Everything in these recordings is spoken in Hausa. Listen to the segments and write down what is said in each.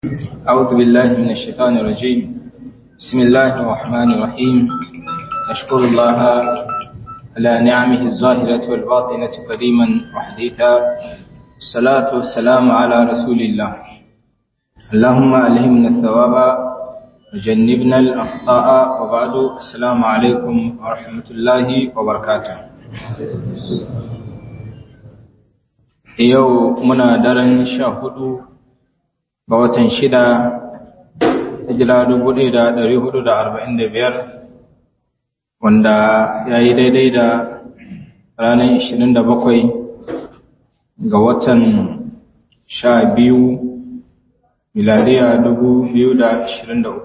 أعوذ بالله من الشيطان الرجيم بسم الله الرحمن الرحيم أشكر الله على نعمه الظاهرة والباطنة قديما وحديثا الصلاة والسلام على رسول الله اللهم ألهمنا الثواب وجنبنا الأخطاء وبعد السلام عليكم ورحمة الله وبركاته yau muna daren sha hudu ga watan shida hijira dubu ɗaya da ɗari hudu da arba'in da biyar wanda ya yi daidai da ranar ishirin da bakwai ga watan sha biyu miladiya dubu biyu da ashirin da uku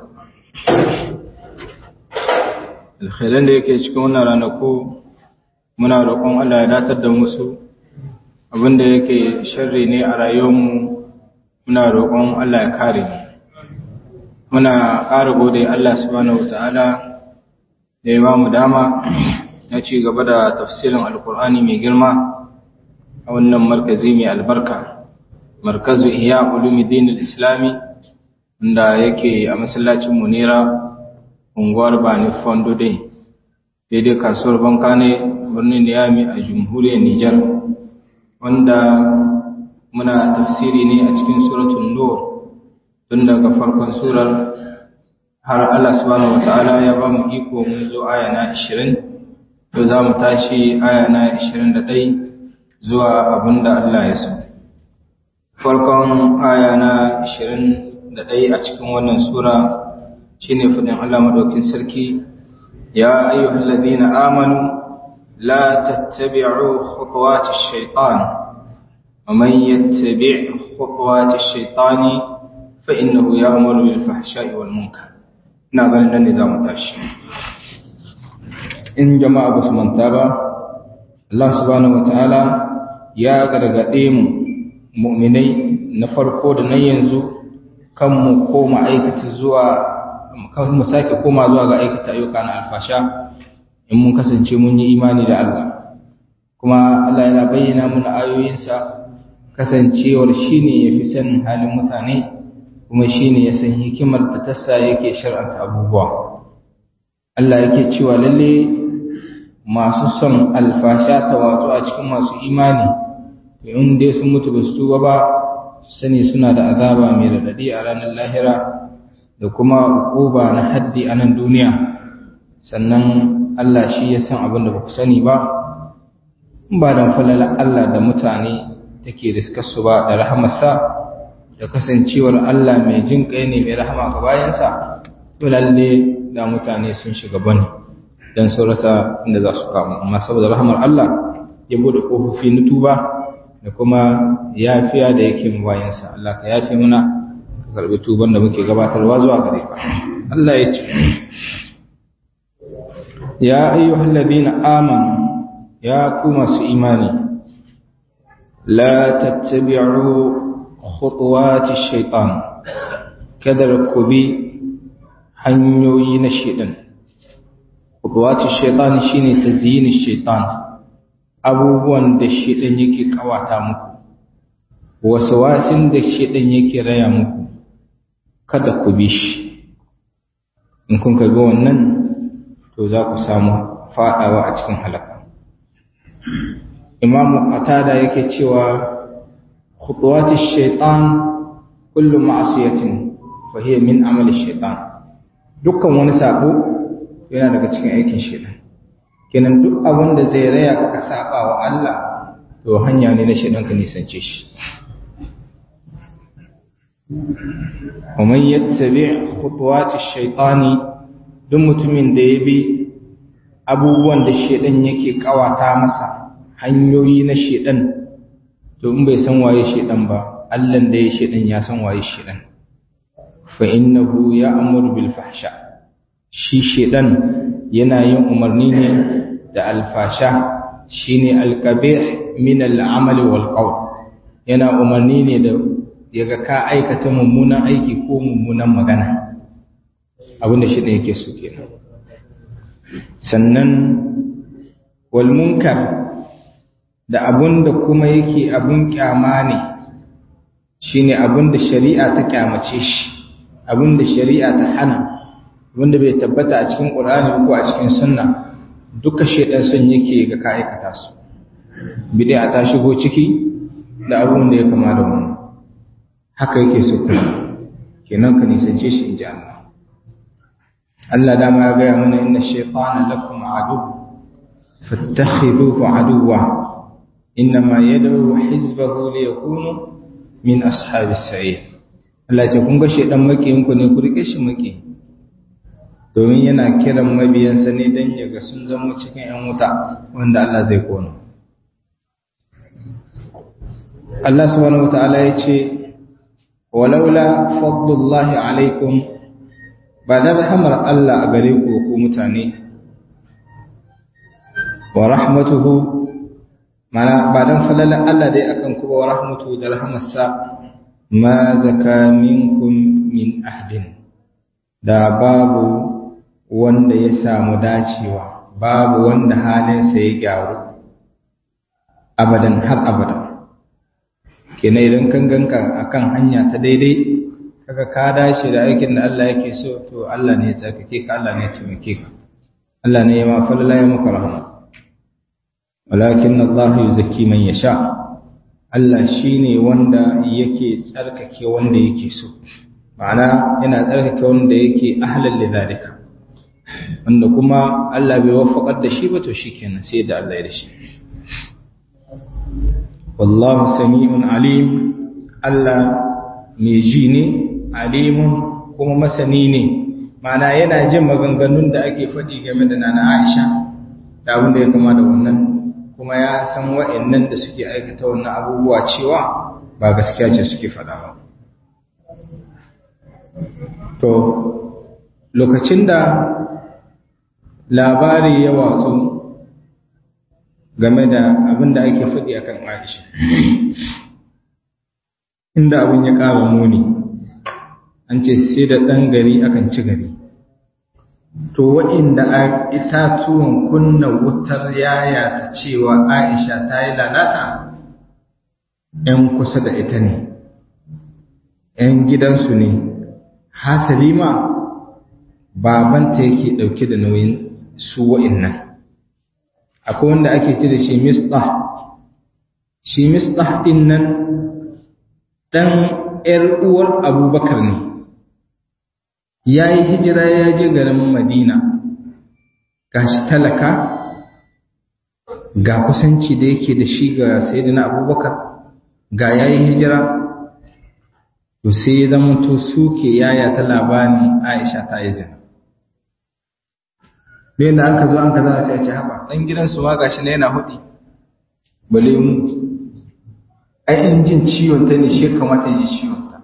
alkhairan da yake cikin wannan ranaku muna roƙon Allah ya datar da musu abinda yake sharri ne a rayuwarmu muna roƙon Allah ya kare muna ƙara gode Allah subhanahu wataala da ya ba mu dama na ci gaba da tafsirin alkur'ani mai girma a wannan markazi mai albarka markazu ihya ulumuddin islami wanda yake a masallacin munira unguwar bani fondo dai daidai kasuwar bankane birnin niyami a jamhuriyar nijar wanda muna tafsiri ne a cikin suratul nur tun daga farkon surar har Allah subhanahu wataala ya ba mu iko mun zo aya na 20 to za mu tashi aya na 21 zuwa abinda Allah ya so farkon aya na 21 a cikin wannan sura shine fadin Allah madaukin sarki ya ayyuhallazina amanu la tattabi'u khutuwatish shaitan ومن يتبع خطوات الشيطان فإنه يأمر بالفحشاء والمنكر ina ganin nan ne za mu tashi in jama'a ba su manta ba Allah subhanahu wataala ya gargaɗe mu mu'minai na farko da na yanzu kan mu koma aikata zuwa kan mu sake koma zuwa ga aikata ayyuka na alfasha in mun kasance mun yi imani da Allah kuma Allah yana bayyana mana ayoyinsa kasancewar shi ne ya fi sanin halin mutane kuma shi ne ya san hikimar da tassa yake shar'anta abubuwa Allah yake cewa lalle masu son alfasha ta wato a cikin masu imani to in dai sun mutu ba su tuba ba sani suna da azaba mai radadi a ranar lahira da kuma uquba na haddi a nan duniya sannan Allah shi ya san abin da ba ku sani ba ba da falala Allah da mutane take riskarsu ba da rahamarsa da kasancewar Allah mai jin kai ne mai rahama ga bayansa to lalle da mutane sun shiga bane dan su rasa inda za su kama amma saboda rahamar Allah ya bude kofofi na tuba da kuma yafiya da yake mu bayansa Allah ka yafe muna ka karbi tuban da muke gabatarwa zuwa gare ka Allah ya ce ya ayyuhallazina amanu ya ku masu imani لا تتبعوا خطوات الشيطان كذا كبي hanyoyi na shedan khutwatu shaytan shine tazyin shaytan abubuwan da shedan yake kawata muku waswasin da shedan yake raya muku kada ku bi shi in kun ga wannan to za ku samu fadawa a cikin halaka imam qatada yake cewa khutuwatish shaitan kullu ma'siyatin fa hiya min amali shaitan dukkan wani sabo yana daga cikin aikin shaitan kenan duk abin da zai raya ka saba wa Allah to hanya ne na shaitan ka nisance shi ومن يتبع خطوات الشيطان duk mutumin da ya bi abubuwan da shaitan yake kawata masa hanyoyi na shedan to in bai san waye shedan ba Allah da ya shedan ya san waye shedan fa innahu ya'muru bil fahsha shi shedan yana yin umarni ne da alfasha shine alqabih min al'amali wal qawl yana umarni ne da yaga ka aikata mummunan aiki ko mummunan magana abinda shedan yake so kenan sannan wal munkar da abun da kuma yake abun kyama ne shine abin da shari'a ta kyamace shi abin da shari'a ta hana abin da bai tabbata a cikin ƙur'ani ko a cikin sunna duka shedan son yake ga ka aikata su bid'a ta shigo ciki da abin da ya kama da wannan haka yake so kuma kenan ka nisance shi inji Allah Allah dama ya gaya mana inna shaytana lakum adu fattakhidhuhu aduwwa innama yad'u hizbahu liyakunu min ashabis sa'ir Allah ce kun ga shedan makiyin ku ne ku rike shi maki domin yana kiran mabiyansa ne dan ya ga sun zama cikin yan wuta wanda Allah zai kona Allah subhanahu wataala ya ce walaula fadlullahi alaikum ba da rahamar Allah a gare ku ku mutane wa rahmatuhu mana ba dan falalan Allah dai akan ku wa rahmatuhu da rahamarsa ma zaka minkum min ahdin da babu wanda ya samu dacewa babu wanda halinsa ya gyaru abadan har abadan kenan idan kan ganka akan hanya ta daidai kaga ka dace da aikin da Allah yake so to Allah ne ya tsarkake ka Allah ne ya taimake ka Allah ne ya ma falala ya maka rahama walakin Allah yuzakki man yasha Allah shine wanda yake tsarkake wanda yake so ma'ana yana tsarkake wanda yake ahlal lidhalika wanda kuma Allah bai waffaqar da shi ba to shikenan sai da Allah ya da shi wallahu sami'un alim Allah mai ji ne alimun kuma masani ne mana yana jin maganganun da ake faɗi game da nana Aisha da abin da ya kama da wannan kuma ya san wa'annan da suke aikata wannan abubuwa cewa ba gaskiya ce suke faɗa ba to lokacin da labari ya watsu game da abin da ake faɗi a kan Aisha. Inda abin ya ƙara muni, an ce sai da ɗan gari akan ci gari. To, waɗanda a itatuwan kunna wutar yaya ta cewa Aisha ta yi lalata, ‘yan kusa da ita ne, ‘yan gidansu ne, hasali ma babanta yake ɗauke da nauyin su wa'innan. akwai wanda ake ce da shi mistah shi mistah din nan dan ƴar uwar abubakar ne ya yi hijira ya je garin madina gashi talaka ga kusanci da yake da shi ga sayyidina abubakar ga ya yi hijira to sai ya zama to suke yaya ta labarin aisha ta yi zina bayan da aka zo an ka za a sai ce haɓa ɗan gidansu ma gashi na yana hudi bale mu ai in jin ciwon ta ne shi kamata ji ciwon ta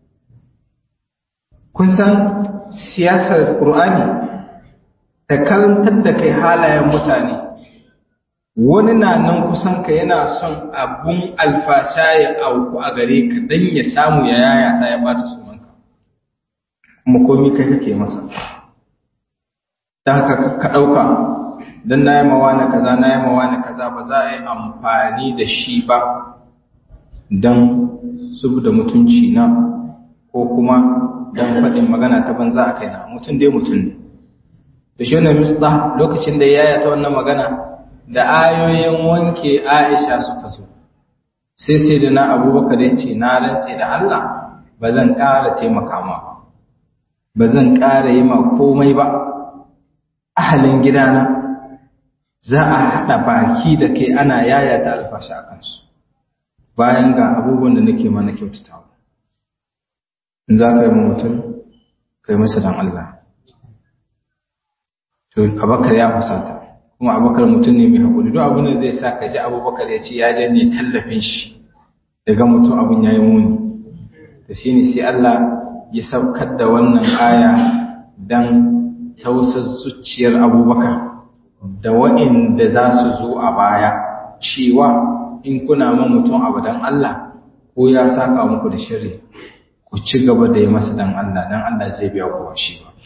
kun san siyasar ƙur'ani da karantar da kai halayen mutane wani na nan kusan ka yana son abun alfasha ya auku a gare ka dan ya samu ya yaya ta ya ɓata sunanka kuma komi kai kake masa da haka ka ɗauka don na yi mawa na kaza na yi mawa na kaza ba za a yi amfani da shi ba don zubu da mutunci na ko kuma don faɗin magana ta banza a kaina mutum dai mutum ne da shi wani mista lokacin da yaya ta wannan magana da ayoyin wanke aisha suka zo sai sai da na abubakar ya ce na rantse da allah ba zan ƙara taimaka ma ba zan ƙara yi ma komai ba ahalin gidana za a haɗa baki da kai ana yaya da alfashi a kansu bayan ga abubuwan da nake mana kyautatawa in za ka yi mutum ka yi masa don Allah to abakar ya fusata kuma abakar mutum ne mai haƙuri duk abin da zai sa ka ji abubakar ya ce ya janye tallafin shi daga mutum abin ya yi muni da shi ne sai Allah ya saukar da wannan aya don tausar zuciyar abubakar da wa'inda za su zo a baya cewa in kuna ma mutum abu dan Allah ko ya saka muku da shiri ku ci gaba da yi masa dan Allah dan Allah zai biya ku shi ba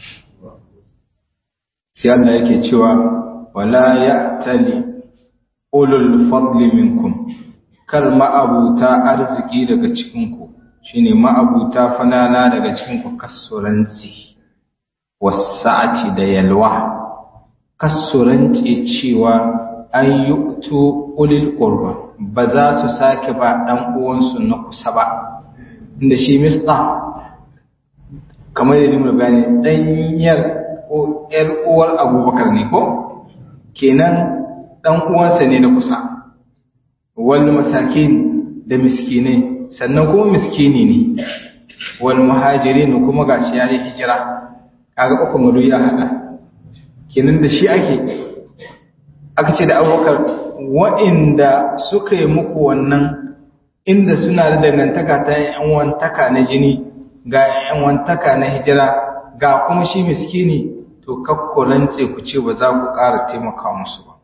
sai Allah yake cewa wala ya'tali ulul fadli minkum kar ma'abuta arziki daga cikin ku shine ma'abuta falala daga cikin ku kasuranci wasa'ati da yalwa kasuranci cewa an yu'tu ulil qurba ba za su sake ba dan uwansu na kusa ba inda shi mista kamar yadda mun bayani danyar ko yar uwar Abubakar ne ko kenan dan uwansa ne na kusa wal masakin da miskinai sannan kuma miskini ne wal muhajirin kuma gashi yayi hijira kaga uku mudu ya hada kenan da shi ake aka ce da abubakar wa'inda suka yi muku wannan inda suna da dangantaka ta yan wantaka na jini ga yan wantaka na hijira ga kuma shi miskini to kakkurance ku ce ba za ku ƙara taimaka musu ba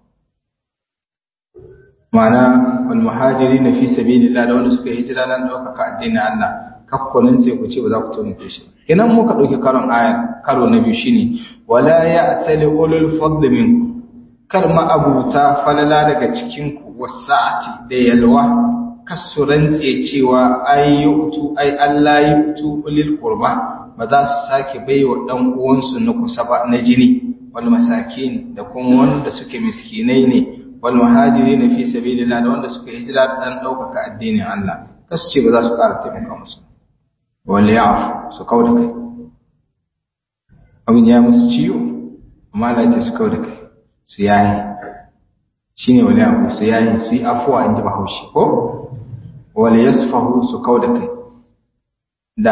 ma'ana wal muhajiri na fi sabilillah da wanda suka hijira nan ɗaukaka addinin Allah kakkunan sai ku ce ba za ku taimake shi kenan muka ɗauki karon aya karo na biyu shine wala ya atali ulul fadl minkum kar ma abuta falala daga cikin ku wasa'ati da yalwa kasuran cewa ay yutu ay Allah yutu ulil qurba ba za su sake baiwa dan uwansu na kusa ba na jini wal masakin da kuma wanda suke miskinai ne wal muhajirin fi sabilillah da wanda suka hijira dan daukaka addinin Allah kasu ce ba za su ƙara taimaka musu wal ya'fu su kauda kai abin ya musu ciwo amma Allah ya su kauda kai su yayi shine wal ya'fu su yayi su yi afwa inji Bahaushe ko wal yasfahu su kauda kai da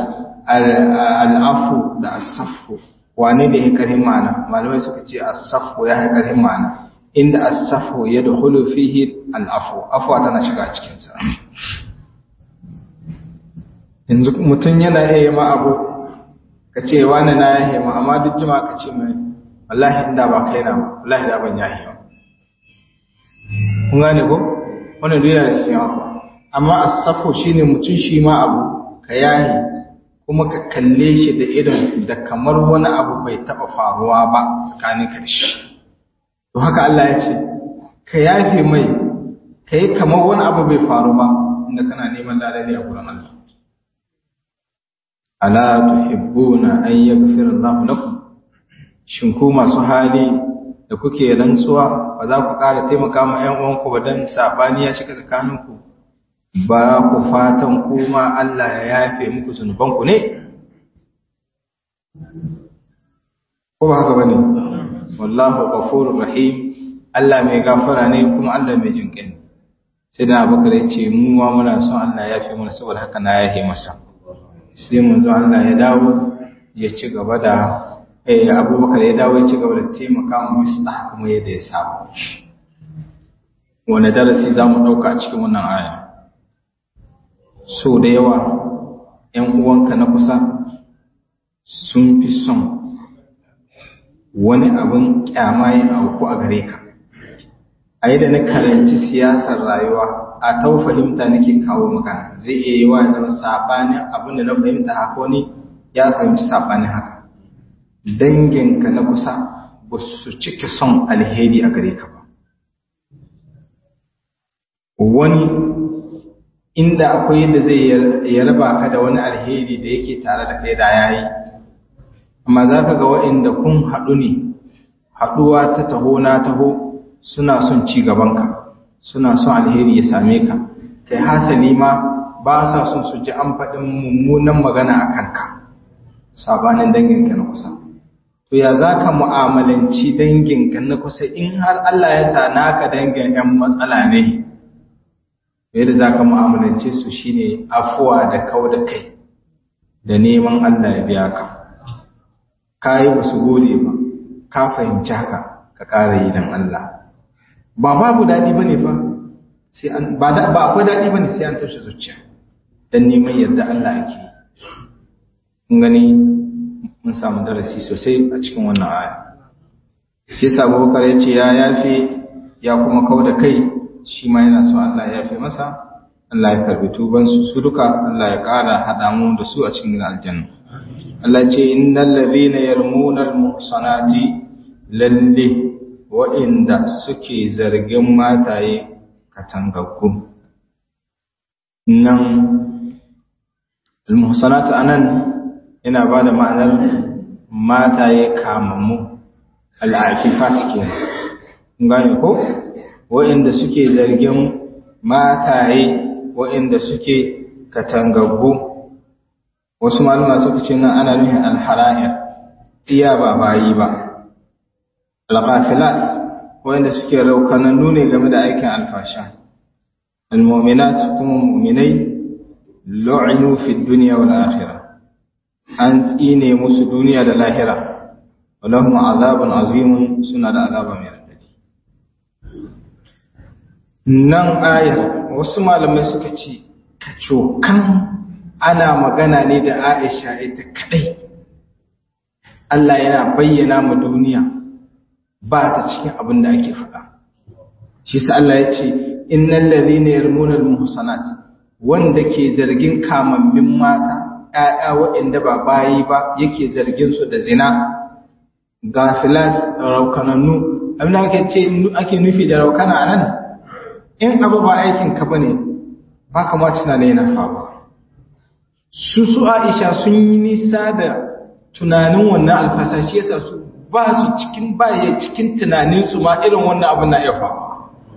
al-afu da as-safu wane da ya karhin ma'ana malamai suka ce as-safu ya karhin ma'ana inda as-safu yadkhulu fihi al-afu afwa tana shiga cikin sa yanzu mutum yana iya ma abu ka ce wani na yahe ma amma duk jima ka ce mai wallahi inda ba kai na wallahi da ban yahe ba kun gane ko wannan duk yana da shi afu amma as-safu shine mutum shi ma abu ka yahe kuma ka kalle shi da irin da kamar wani abu bai taba faruwa ba tsakanin ka da shi to haka Allah ya ce ka yafe mai ka yi kamar wani abu bai faru ba inda kana neman ladari a gurin Allah ala tuhibbuna an yaghfira Allahu lakum shin ku masu hali da kuke rantsuwa ba za ku ƙara taimaka ma ƴan uwanku ba dan sabani ya shiga tsakaninku ba ku fatan kuma Allah ya yafe muku zunubanku ne ko ba haka bane wallahu ghafurur rahim Allah mai gafara ne kuma Allah mai jinƙai sai da Abubakar ya ce mu ma muna son Allah ya yafe mana saboda haka na yafe masa sai manzo Allah ya dawo ya ci gaba da eh Abubakar ya dawo ya ci gaba da taimaka mu Mistah kuma yadda ya saba wani darasi za mu ɗauka a cikin wannan aya so da yawa ‘yan uwanka na kusa sun fi son wani abin kyama ya auku a gare ka a yi da na karanci siyasar rayuwa a ta fahimta nake kawo magana zai iya yi wa zama saɓanin abin da na fahimta haka wani ya fahimci saɓanin haka danginka na kusa ba su cike son alheri a gare ka ba wani inda akwai yadda zai ya raba ka da wani alheri da yake tare da kai da yayi amma za ka ga waɗanda kun haɗu ne haɗuwa ta taho na taho suna son ci gabanka suna son alheri ya same ka kai hasali ma ba sa son su ji an faɗin mummunan magana a kanka sabanin danginka na kusa to ya za ka mu'amalanci danginka na kusa in har Allah ya sa naka dangin 'yan matsala ne yadda za ka mu'amalance su shine afuwa da kau da kai da neman Allah ya biya ka ka yi wasu gode ba ka fahimci haka ka ƙara yi don Allah ba babu daɗi ba ne fa sai an ba da ba akwai daɗi ba ne sai an tashi zuciya don neman yadda Allah ake yi kun gani mun samu darasi sosai a cikin wannan aya shi yasa Abubakar ya ce ya yafe ya kuma kau da kai shi ma yana so Allah ya fi masa Allah ya karbi tubansu su duka Allah ya ƙara haɗa mu da su a cikin aljanna Allah ce innal ladhina yarmuna al-muhsanati lalle wa'inda suke zargin mataye katangaggu nan al-muhsanatu anan yana ba da ma'anar mataye kamammu al-afifat kenan kun gane ko waɗanda suke zargin mataye waɗanda suke katangaggu wasu malama suka ce nan ana nufin al-hara'ir iya ba bayi ba al-ghafilat waɗanda suke raukanannu ne game da aikin alfasha al-mu'minat kuma mu'minai lu'inu fi dunya wal akhirah an tsine musu duniya da lahira walahum azabun azimun suna da azaba mai radadi nan ayar wasu malamai suka ce kacokan ana magana ne da Aisha ita kadai Allah yana bayyana mu duniya ba ta cikin abin da ake faɗa shi sa Allah ya ce innal ladhina yarmuna al-muhsanat wanda ke zargin kamammin mata ‘ya'ya waɗanda ba bayi ba yake zargin su da zina gafilat raukanannu abin da ake ce ake nufi da raukana nan in abu ba aikin ka bane ba kama tunanin yana faruwa su su aisha sun yi nisa da tunanin wannan alfasa shi yasa su ba su cikin baya cikin tunaninsu ma irin wannan abin na iya faruwa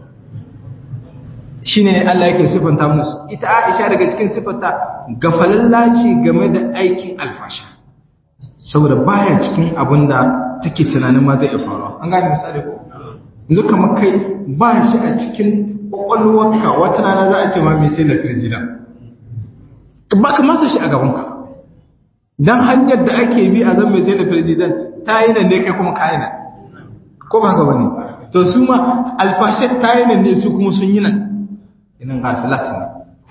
shi ne Allah yake siffanta musu ita Aisha daga cikin siffanta gafalalla ce game da aikin alfasha saboda baya cikin abin da take tunanin ma zai faruwa an gane misali ko yanzu kamar kai ba shi a cikin kwakwalwarka wata rana za a ce ma mai sai da firjida ba ka masa shi a gabanka dan hanyar da ake bi a zan mai sai da firjidan ta yi nan ne kai kuma kayi nan ko ba ka bane to su ma alfashe ta yi nan ne su kuma sun yi nan inan gafilat ne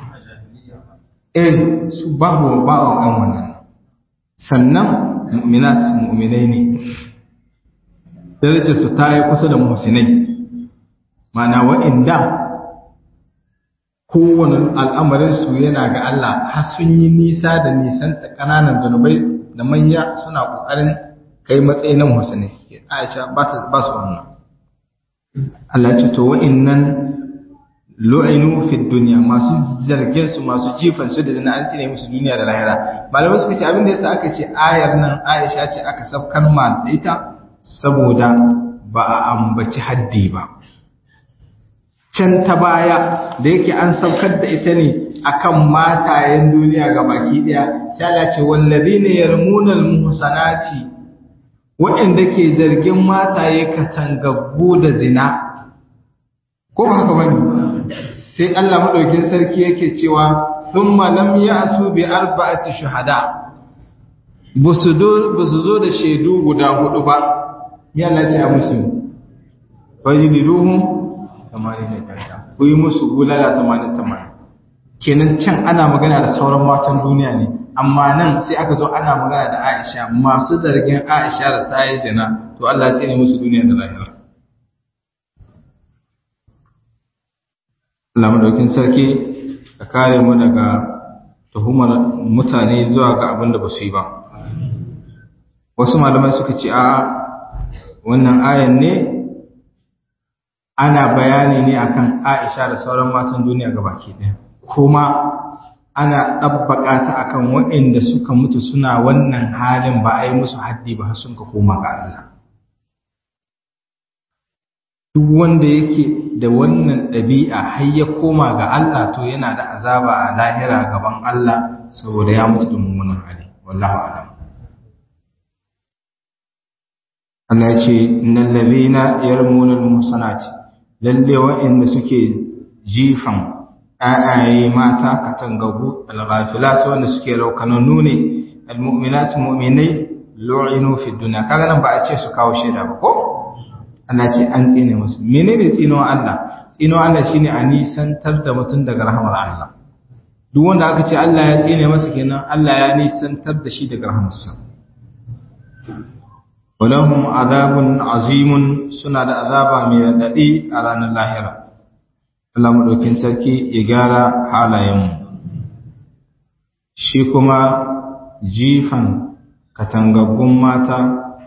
eh su babu babu kan wannan sannan mu'minat mu'minai ne darajar su ta yi kusa da muhsinai mana wa'inda kowane al'amarin su yana ga Allah har sun yi nisa da nisan ta kananan zanubai da manya suna kokarin kai matsayi na muhsinai Aisha ba ta ba su wannan Allah ce to wa'innan lu'inu fi dunya masu zargin su masu jifan su da dana an tsine musu duniya da lahira malamai suka ce abin da yasa aka ce ayar nan Aisha ce aka saukar ma da ita saboda ba a ambaci haddi ba can ta baya da yake an saukar da ita ne akan matayen duniya ga baki daya sai Allah ce wallazina yarmuna almuhsanati waɗanda ke zargin mataye katangaggu da zina ko ba haka bane sai Allah madaukin sarki yake cewa thumma lam ya'tu bi arba'ati shuhada busu zo da shaidu guda hudu ba me Allah ya ce musu fajiduhum tamanin ne tarda ku yi musu bulala tamanin tamanin kenan can ana magana da sauran matan duniya ne amma nan sai aka zo ana magana da Aisha masu zargin Aisha da ta yi zina to Allah ya tsine musu duniya da lahira Allah madaukin sarki ka kare mu daga tuhumar mutane zuwa ga abin da ba su yi ba wasu malamai suka ce a wannan ayan ne ana bayani ne akan Aisha da sauran matan duniya gabaki ɗaya kuma ana ɗabbaƙa ta akan waɗanda suka mutu suna wannan halin ba a yi musu haddi ba sun ka koma ga Allah duk wanda yake da wannan ɗabi'a har ya koma ga Allah to yana da azaba a lahira gaban Allah saboda ya mutu da mummunan hali wallahu a'lam Allah ya ce innal ladhina yarmuna al-muhsanati lalle wa'inda suke jifan ayaye mata katangagu al-ghafilat wanda suke raukanannu ne al-mu'minat mu'minai lu'inu fi dunya kaga nan ba a ce su kawo shaida ba ko Allah ce an tsine musu menene tsinon Allah tsinon Allah shine a nisantar da mutum daga rahmar Allah duk wanda aka ce Allah ya tsine masa kenan Allah ya nisantar da shi daga rahmarsa walahum azabun azimun suna da azaba mai radadi a ranar lahira Allah madaukin sarki ya gyara halayenmu shi kuma jifan katangaggun mata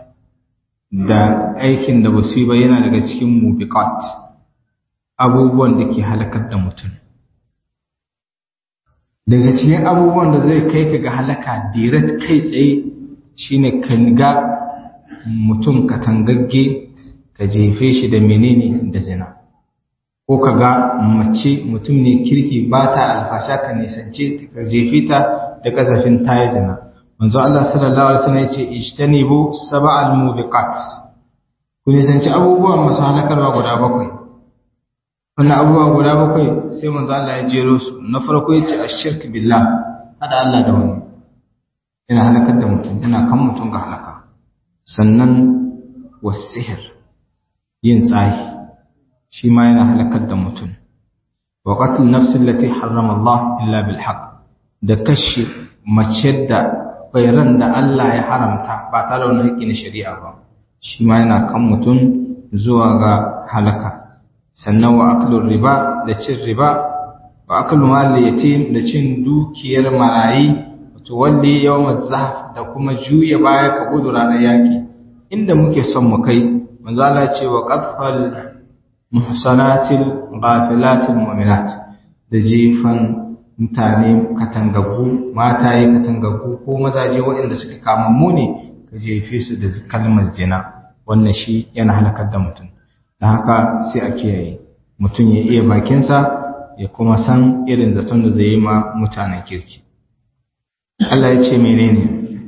da aikin da basu yi ba yana daga cikin mubiqat abubuwan da ke halakar da mutum daga cikin abubuwan da zai kai ka ga halaka direct kai tsaye shine ka ga mutum katangagge ka jefe shi da menene da zina ko ka ga mace mutum ne kirki ba ta alfasha ka nisance ka jefe ta da kasafin ta yi zina manzo Allah sallallahu alaihi wasallam yace ijtanibu sab'al mubiqat ku nisanci abubuwan masu halakarwa guda bakwai wannan abubuwa guda bakwai sai manzo Allah ya jero su na farko yace ashirk billah hada Allah da wani yana halakar da mutum yana kan mutum ga halaka sannan wasihir yin tsahi shi ma yana halakar da mutum wa qatl nafsi allati harrama Allah illa bil haqq da kashe mace da ran da Allah ya haramta ba tare da wani haƙƙi na shari'a ba shi ma yana kan mutum zuwa ga halaka sannan wa aklur riba da cin riba wa aklu mal yatim da cin dukiyar marayi wato walli yawmaz zahf da kuma juya baya ka gudu ranar yaki inda muke son mu kai manzo Allah ce wa qadfal muhsanatil ghafilatil mu'minat da jifan mutane katangaggu mataye katangaggu ko mazaje waɗanda suka kamammu ne ka jefe su da kalmar zina wannan shi yana halakar da mutum da haka sai a kiyaye mutum ya iya bakinsa ya kuma san irin zaton da zai yi ma mutanen kirki Allah ya ce menene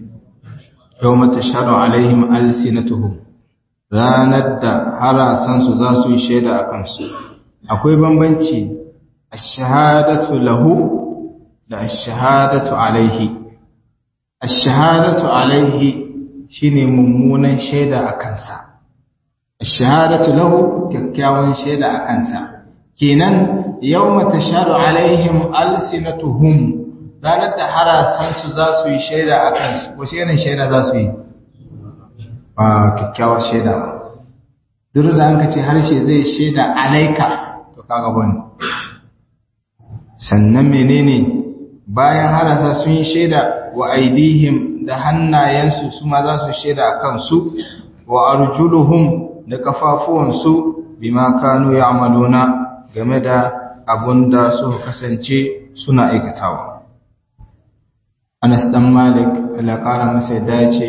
yau mata shaɗu alaihim alsinatuhum ranar da harasansu za su yi shaida a kansu akwai bambanci ashahadatu lahu da ashahadatu alaihi ashahadatu alaihi shine mummunan shaida a kansa ashahadatu lahu kyakkyawan shaida a kansa kenan yawma tashhadu alaihim alsinatuhum ranar da harasan su za su yi shaida a kansu wace irin shaida za su yi ba kyakkyawar shaida ba duk da an ce harshe zai shaida alaika to kaga bane sannan menene bayan harasa sun yi shaida wa aidihim da hannayensu su ma za su shaida a kansu wa arjuluhum da kafafuwansu bima kanu ya'maluna game da abun da suka kasance suna aikatawa Anas dan Malik Allah kara masa dace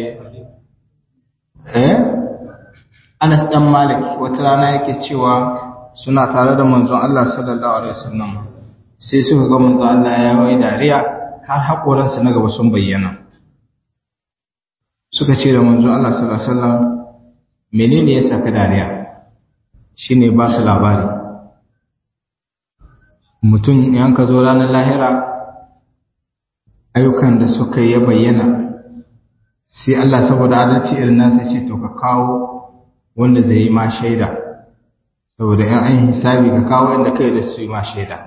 eh Anas dan Malik wata rana yake cewa suna tare da manzon Allah sallallahu alaihi wasallam sai suka ga manzon Allah ya yi dariya har hakoransa na gaba sun bayyana suka ce da manzon Allah sallallahu alaihi wasallam menene ya saka dariya shine ba su labari mutum yan ka zo ranar lahira ayyukan da suka yi bayyana sai Allah saboda adalci irin nasa ce to ka kawo wanda zai yi ma shaida saboda yan an hisabi ka kawo inda kai da su yi ma shaida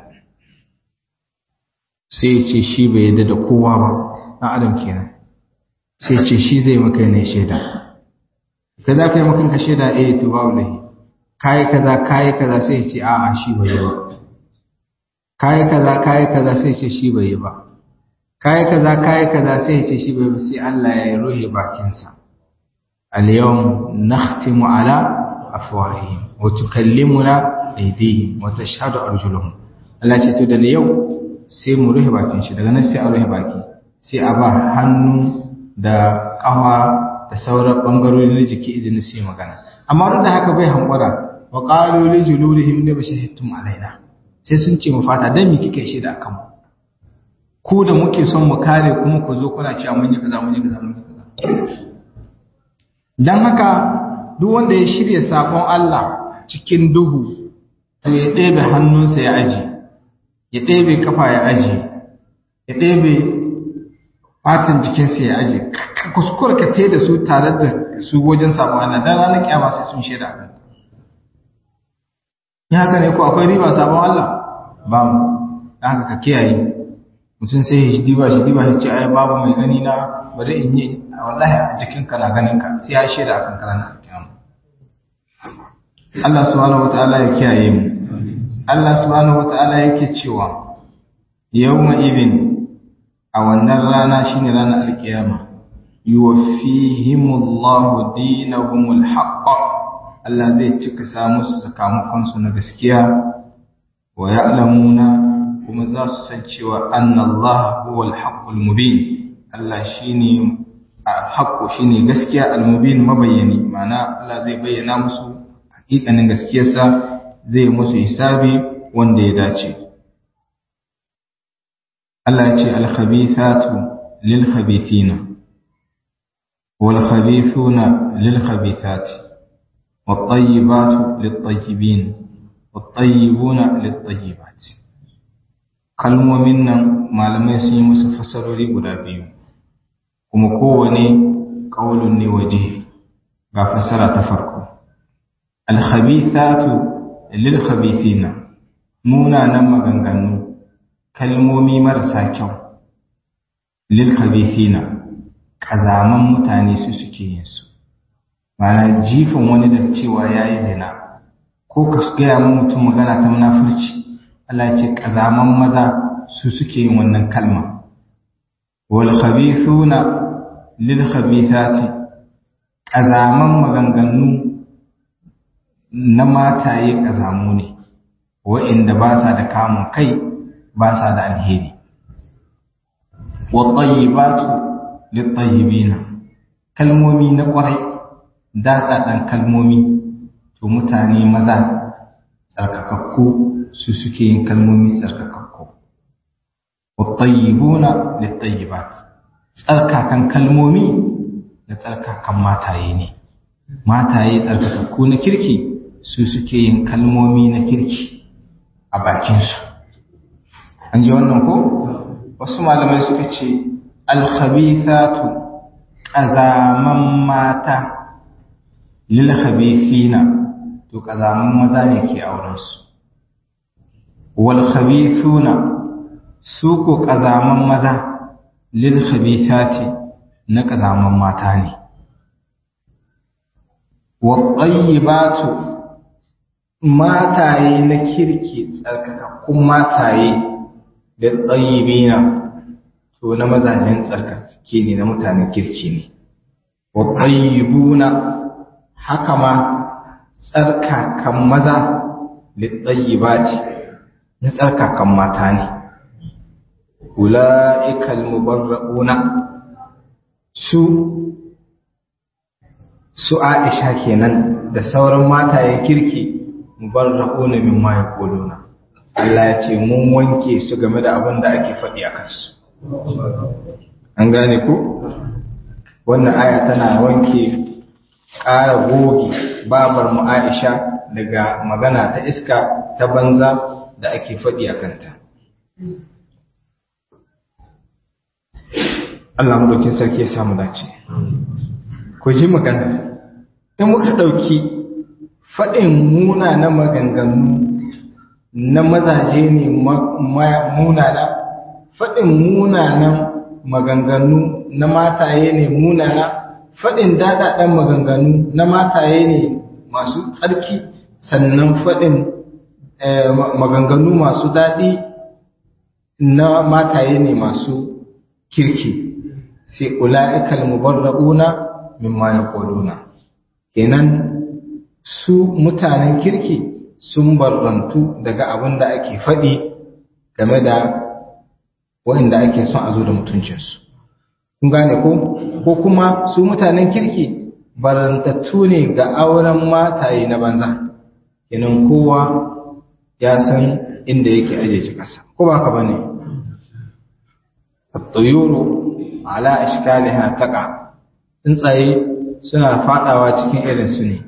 sai ya ce shi bai yadda da kowa ba ɗan adam kenan sai ya ce shi zai maka ne shaida ka za ka yi makanka shaida eh to babu lahi kayi kaza kayi kaza sai ya ce a'a shi bai yi ba kayi kaza kayi kaza sai ya ce shi bai yi ba kayi kaza kayi kaza sai ya ce shi bai ba sai Allah ya ruhe bakinsa al-yawm nakhtimu ala afwahihim wa tukallimuna aydihim wa tashhadu arjuluhum Allah ce to da yau sai mu ruhe bakin shi daga nan sai a ruhe baki sai a ba hannu da kafa da sauran bangarori na jiki izinin su yi magana amma duk da haka bai hankura wa qalu li juludihim la bashahidtum alaina sai sun ce mu fata dan me kike shi da akan mu ku da muke son mu kare kuma ku zo kuna cewa mun yi kaza mun yi kaza mun yi kaza dan haka duk wanda ya shirya sabon Allah cikin duhu to ya ɗebe hannunsa ya aji ya ɗebe kafa ya aji ya ɗebe fatan jikinsa ya aji ka kuskura ka te da su tare da su wajen sabon Allah dan ranar kiyama sai sun shaida kan ya haka ne ko akwai riba sabon Allah ba mu dan haka ka kiyaye mutum sai ya diba shi diba shi ce ai babu mai gani na bari in yi wallahi a jikinka na ganin ka sai ya shaida akan ranar kiyama Allah subhanahu wataala ya kiyaye mu Allah subhanahu wataala yake cewa yawma idin a wannan rana shine ranar alkiyama yuwaffihimullahu dinahumul haqq Allah zai cika sa musu sakamakon su na gaskiya wa ya'lamuna kuma za su san cewa annallaha huwal haqqul mubin Allah shine haqqo shine gaskiya al-mubin mabayyani ma'ana Allah zai bayyana musu hakikanin gaskiyarsa zai musu hisabi wanda ya dace Allah ya ce al-khabithatu lil-khabithina wal-khabithuna lil-khabithati wat-tayyibatu lit-tayyibin wat-tayyibuna lit-tayyibat kalmomin nan malamai sun yi musu fasarori guda biyu kuma kowane qaulun ne waje ga fasara ta farko al-khabithatu lil-khabithina munanan maganganu kalmomi marasa kyau lil khabithina kazaman mutane su suke yin su mana jifin wani da cewa yayi zina ko ka gaya mu mutum magana ta munafurci Allah ya ce kazaman maza su suke yin wannan kalma wal khabithuna lil khabithati kazaman maganganu na mataye kazamu ne wa'inda ba sa da kamun kai ba sa da alheri wattayyibatu littayyibina kalmomi na kwarai daɗaɗan kalmomi to mutane maza tsarkakakku su suke yin kalmomi tsarkakakku wattayyibuna littayyibat tsarkakan kalmomi da tsarkakan mataye ne mataye tsarkakakku na kirki su suke yin kalmomi na kirki a bakinsu an ji wannan ko wasu malamai suka ce alkhabithatu ƙazaman mata lil khabithina to ƙazaman maza ne ke aurensu wal khabithuna su ko ƙazaman maza lil khabithati na ƙazaman mata ne wa tayyibatu mataye na kirki tsarkakakkun mataye da tsayibina to na mazajen tsarkake ne na mutanen kirki ne wa tsayibuna haka ma tsarkakan maza da tsayibati na tsarkakan mata ne ula'ikal mubarra'una su su Aisha kenan da sauran matayen kirki mubarra'una mimma yaquluna Allah ya ce mun wanke su game da abin da ake faɗi a kansu an gane ku wannan aya tana wanke ƙara goge babar mu Aisha daga magana ta iska ta banza da ake faɗi a kanta Allah madaukin sarki ya samu dace ku ji magana in muka ɗauki faɗin muna na maganganu na mazaje ne munana faɗin munanan maganganu na mataye ne munana faɗin daɗaɗen maganganu na mataye ne masu tsarki sannan faɗin maganganu masu daɗi na mataye ne masu kirki sai ula'ikal mubarra'una mimma yaquluna kenan su mutanen kirki sun barrantu daga abin da ake faɗi game da waɗanda ake son a zo da mutuncinsu. Kun gane ko? Ko kuma su mutanen kirki barantattu ne ga auren mataye na banza, kenan kowa ya san inda yake ajeji ƙasa. Ko ba ka ba ne? Tsayuru ala ashkaliha taqa tsuntsaye suna faɗawa cikin irinsu ne.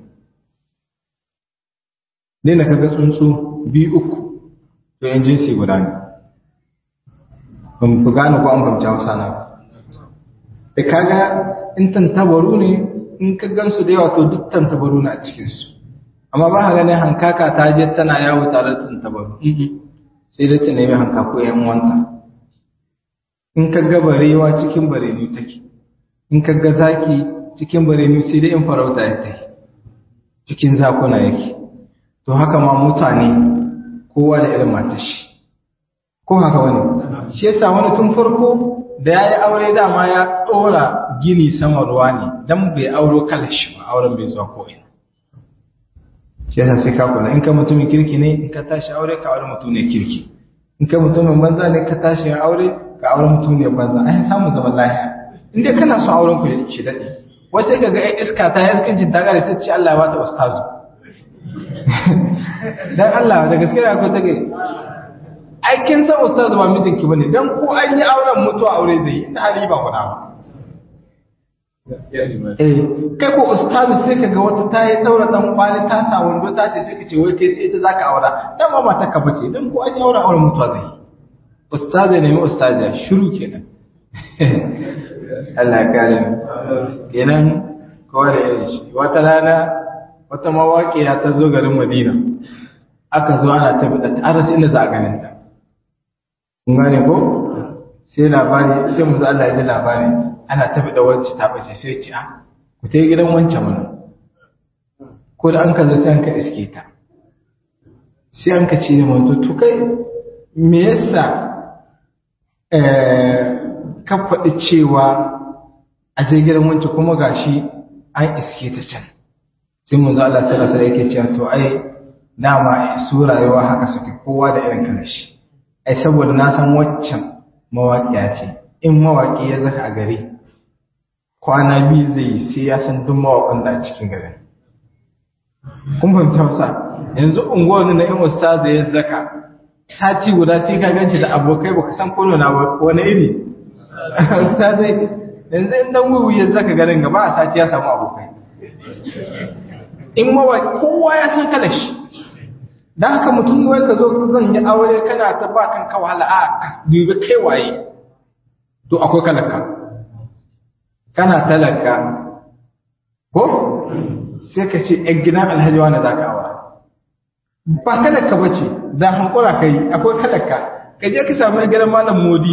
ne na kaga tsuntsu biyu uku to yan jinsi guda ne ban fi gane ko an fahimci hausa na ba da kaga in tantabaru ne in ka gansu da yawa to duk tantabaru na a cikinsu amma ba ka ganin hankaka ta je tana yawo tare da tantabaru sai dai ta nemi hankako yan wanta in ka ga barewa cikin barenu take in ka ga zaki cikin barenu sai dai in farauta ya ta cikin zakuna yake to haka ma mutane kowa da irin matashi ko haka wani shi yasa wani tun farko da ya yi aure dama ya ɗora gini sama ruwa ne don bai auro kalashi ba auren bai zuwa ko'ina shi yasa sai ka kula in ka mutumin kirki ne in ka tashi aure ka aure mutum ne kirki in kai mutumin banza ne ka tashi ya aure ka aure mutumin banza ai samu zaman lafiya in dai kana son auren ku shi dade wai sai kaga ai iska ta iskancin ta gare ta ce Allah ya bata ustazu dan Allah da gaskiya akwai take ai kin san ustazu ba mijinki bane dan ko an yi auren mutuwa aure zai yi ta hali ba kuɗa ba Eh, kai ko ustazu sai ka ga wata ta yi daura dan kwali ta sa wando ta ce sai ka ce wai kai sai ita zaka aura dan ma mata ka bace dan ko an yi aure auren mutuwa zai ustazu ne mai ustazu shiru kenan Allah ya kare mu kenan kowa da irin shi wata rana wata mawaƙiya ta zo garin Madina aka zo ana ta bida ta arasa inda za a ganin ta kun gane ko sai labari sai mu Allah ya ji labari ana tafi da wacce ta bace sai ce a ku ta gidan wancan mana ko da an ka zo sai an ka iske ta sai an ka ce da manzo to kai me yasa ka faɗi cewa a je gidan wancan kuma gashi an iske ta can sai manzo Allah sallallahu alaihi yake cewa to ai dama su rayuwa haka suke kowa da irin kalashi ai saboda na san waccan mawaƙiya ce in mawaƙi ya zaka a gari kwana biyu zai yi sai ya san duk mawaƙan da a cikin garin kun fahimta wasa yanzu unguwar na in ustaza ya zaka sati guda sai ka ganci da abokai baka san ko na wani iri ustaza yanzu in dan wuyu ya zaka garin gaba a sati ya samu abokai in mawaƙi kowa ya san kala shi dan haka mutum wai ka zo zan yi aure kana ta ba kanka wahala a dubi kai waye to akwai kalaka kana talaka ko sai ka ce ‘yan gidan alhaji wani za ka aura ba talaka ba ce da hankura ka yi akwai talaka ka je ka samu ‘yan gidan malam modi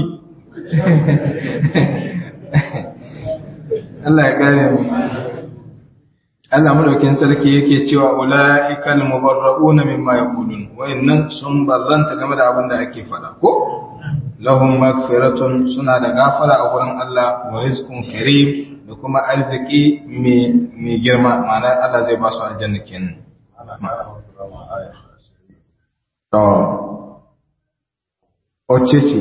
Allah ya gane mu Allah madaukin sarki yake cewa ula'ikal mubarra'una mimma yaqulun wayannan sun barranta game da abin da ake faɗa ko lahum magfiratun suna da gafara a wurin Allah wa rizqun karim da kuma arziki mai girma ma'ana Allah zai ba su aljanna kenan to oce ce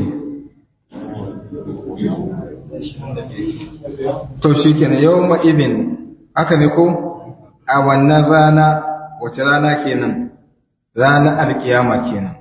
to shikenan yawma ibin aka ne ko a wannan rana wace rana kenan ranar alkiyama kenan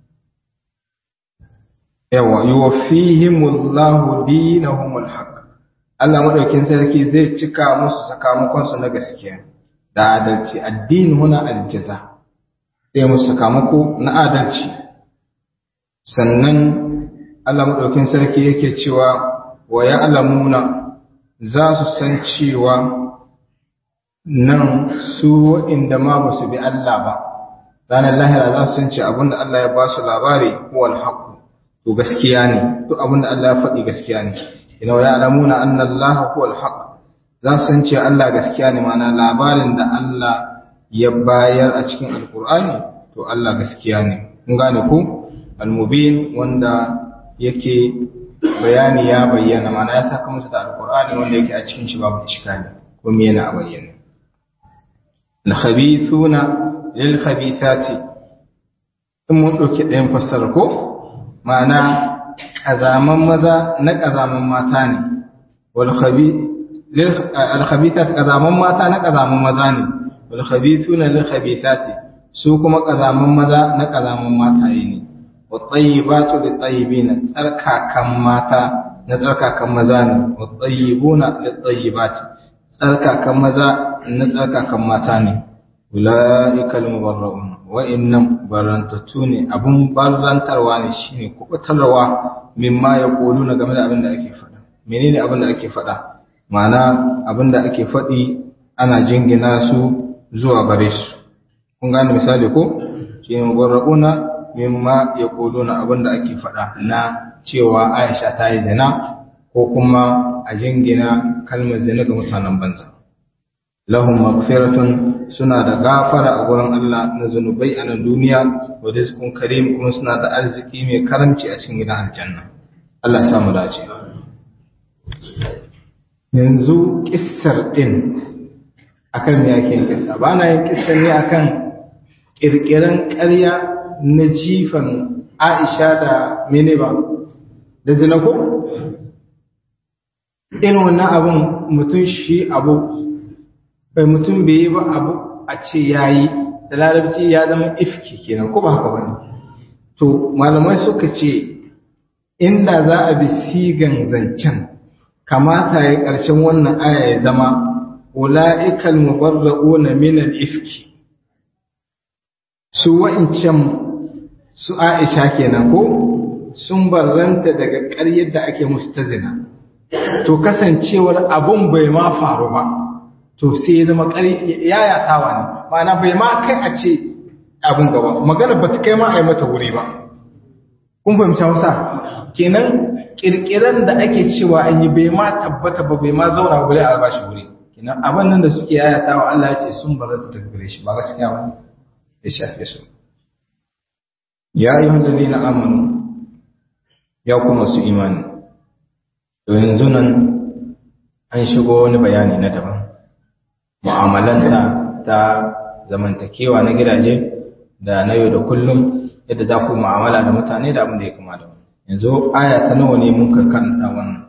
yawa yuwaffihimullahu dinahumul haqq Allah madaukin sarki zai cika musu sakamakon su na gaskiya da adalci addini huna aljaza zai musu sakamako na adalci sannan Allah madaukin sarki yake cewa wa ya'lamuna za su san cewa nan su inda ma ba su bi Allah ba ranar lahira za su san cewa abinda Allah ya ba su labari huwal haqq to gaskiya ne duk abinda Allah ya faɗi gaskiya ne ina ya alamuna anna Allah huwa al-haq za su san cewa Allah gaskiya ne mana labarin da Allah ya bayar a cikin alkur'ani to Allah gaskiya ne kun gane ku al-mubin wanda yake bayani ya bayyana mana ya saka musu da alkur'ani wanda yake a cikin shi babu iskali kuma yana a bayyana al-khabithuna lil khabithati in mun dauki ɗayan fassara ko ma'ana ƙazaman maza na ƙazaman mata ne alkhabitat ƙazaman mata na ƙazaman maza ne walkhabitu na lilkhabitati su kuma ƙazaman maza na ƙazaman mata ne wattayyibatu litayyibina tsarkakan mata na tsarkakan maza ne wattayyibuna litayyibati tsarkakan maza na tsarkakan mata ne ulaikal mubarra'un wa'innan barantattu ne abun barantarwa ne shine kubutarwa mimma ya kolu na game da abin da ake faɗa menene abin da ake faɗa ma'ana abin da ake faɗi ana jingina su zuwa gare su kun gane misali ko shine mubarra'una mimma ya kolu na abin da ake faɗa na cewa Aisha ta yi zina ko kuma a jingina kalmar zina ga mutanen banza lahum maghfiratun suna da gafara a gurin Allah na zunubai a nan duniya wa rizqun karim kuma suna da arziki mai karamci a cikin gidan aljanna Allah ya samu dace yanzu kissar din akan me yake yin kissa ba na yin kissa ne akan kirkiran ƙarya na jifan Aisha da mene ba da zina ko irin wannan abun mutum shi abu bai mutum bai yi ba abu a ce yayi da larabci ya zama ifki kenan ko ba haka bane to malamai suka ce inda za a bi sigan zancen kamata ya ƙarshen wannan aya ya zama ula'ikal mubarra'una min al-ifki su wa'incan su Aisha kenan ko sun barranta daga ƙaryar da ake musu ta zina to kasancewar abun bai ma faru ba to sai ya zama yayatawa ne ma'ana bai ma kai a ce abin gaba magana ba ta kai ma a yi mata wuri ba kun fahimci hausa kenan kirkiran da ake cewa an yi bai ma tabbata ba bai ma zauna wuri a bashi wuri kenan abin nan da suke yayatawa Allah ya ce sun barata daga gare shi ba gaskiya ba ya shafe su ya yi na amanu ya kuma su imani to yanzu nan an shigo wani bayani na daban mu'amalanta ta zamantakewa na gidaje da na yau da kullum yadda za ku mu'amala da mutane da abin da ya kama da wani yanzu aya ta nawa ne mun ka karanta wannan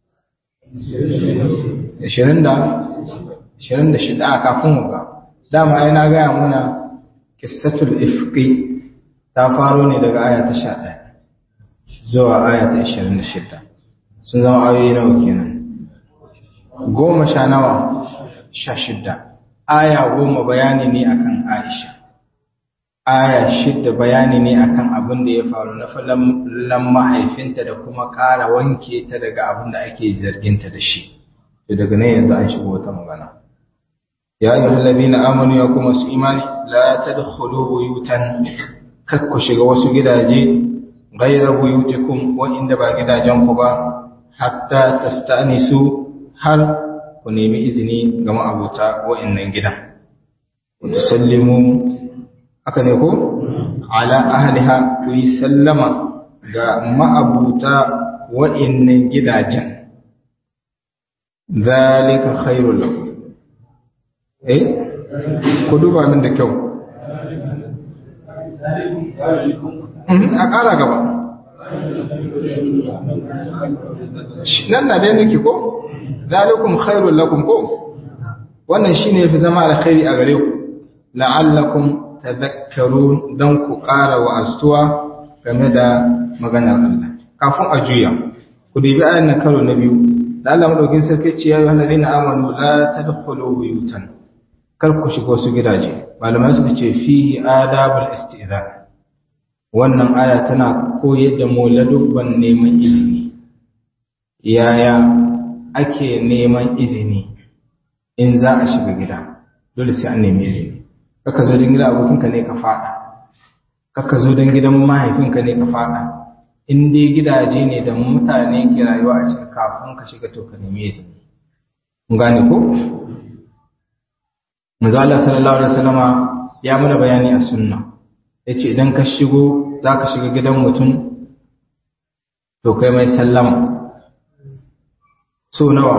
26 a kafin mu ga dama ai na gaya muna qissatul ifqi ta faro ne daga aya ta 11 zuwa aya ta 26 sun zama ayoyi nawa kenan goma sha nawa sha shidda aya goma bayani ne akan Aisha aya shidda bayani ne akan abin da ya faru na falon mahaifinta da kuma ƙara wanke ta daga abin da ake zarginta da shi to daga nan yanzu an shigo wata magana ya yi hallabi na amanu ya kuma su imani la ta da buyutan kak ku shiga wasu gidaje gaira buyutikum wa'inda ba gidajen ku ba hatta tastanisu har ku nemi izini ga ma'abuta wa'annan gidan ku tusallimu haka ne ko ala ahliha ku yi sallama ga ma'abuta wa'annan gidajen zalika khairul lakum eh ku duba min da kyau a ƙara gaba nan na dai nake ko zalikum khairul lakum ko wannan shine yafi zama alkhairi a gare ku la'allakum tadhakkarun dan ku ƙara wa astuwa game da maganar Allah kafin a juya ku dubi ayan nan karo na biyu da Allah madaukin sarki ce ya ayyuhal ladina amanu la tadkhulu buyutan kar ku shiga su gidaje malamai suka ce fihi adabul istizan wannan aya tana koyar da mu ladubban neman izini yaya ake neman izini in za a shiga gida dole sai an nemi izini kaka zo don gidan abokinka ne ka fada kaka zo don gidan mahaifinka ne ka fada in dai gidaje ne da mutane ke rayuwa a cikin kafin ka shiga to ka nemi izini kun gane ko manzo Allah sallallahu alaihi wasallama ya mana bayani a sunna yace idan ka shigo zaka shiga gidan mutum to kai mai sallama so nawa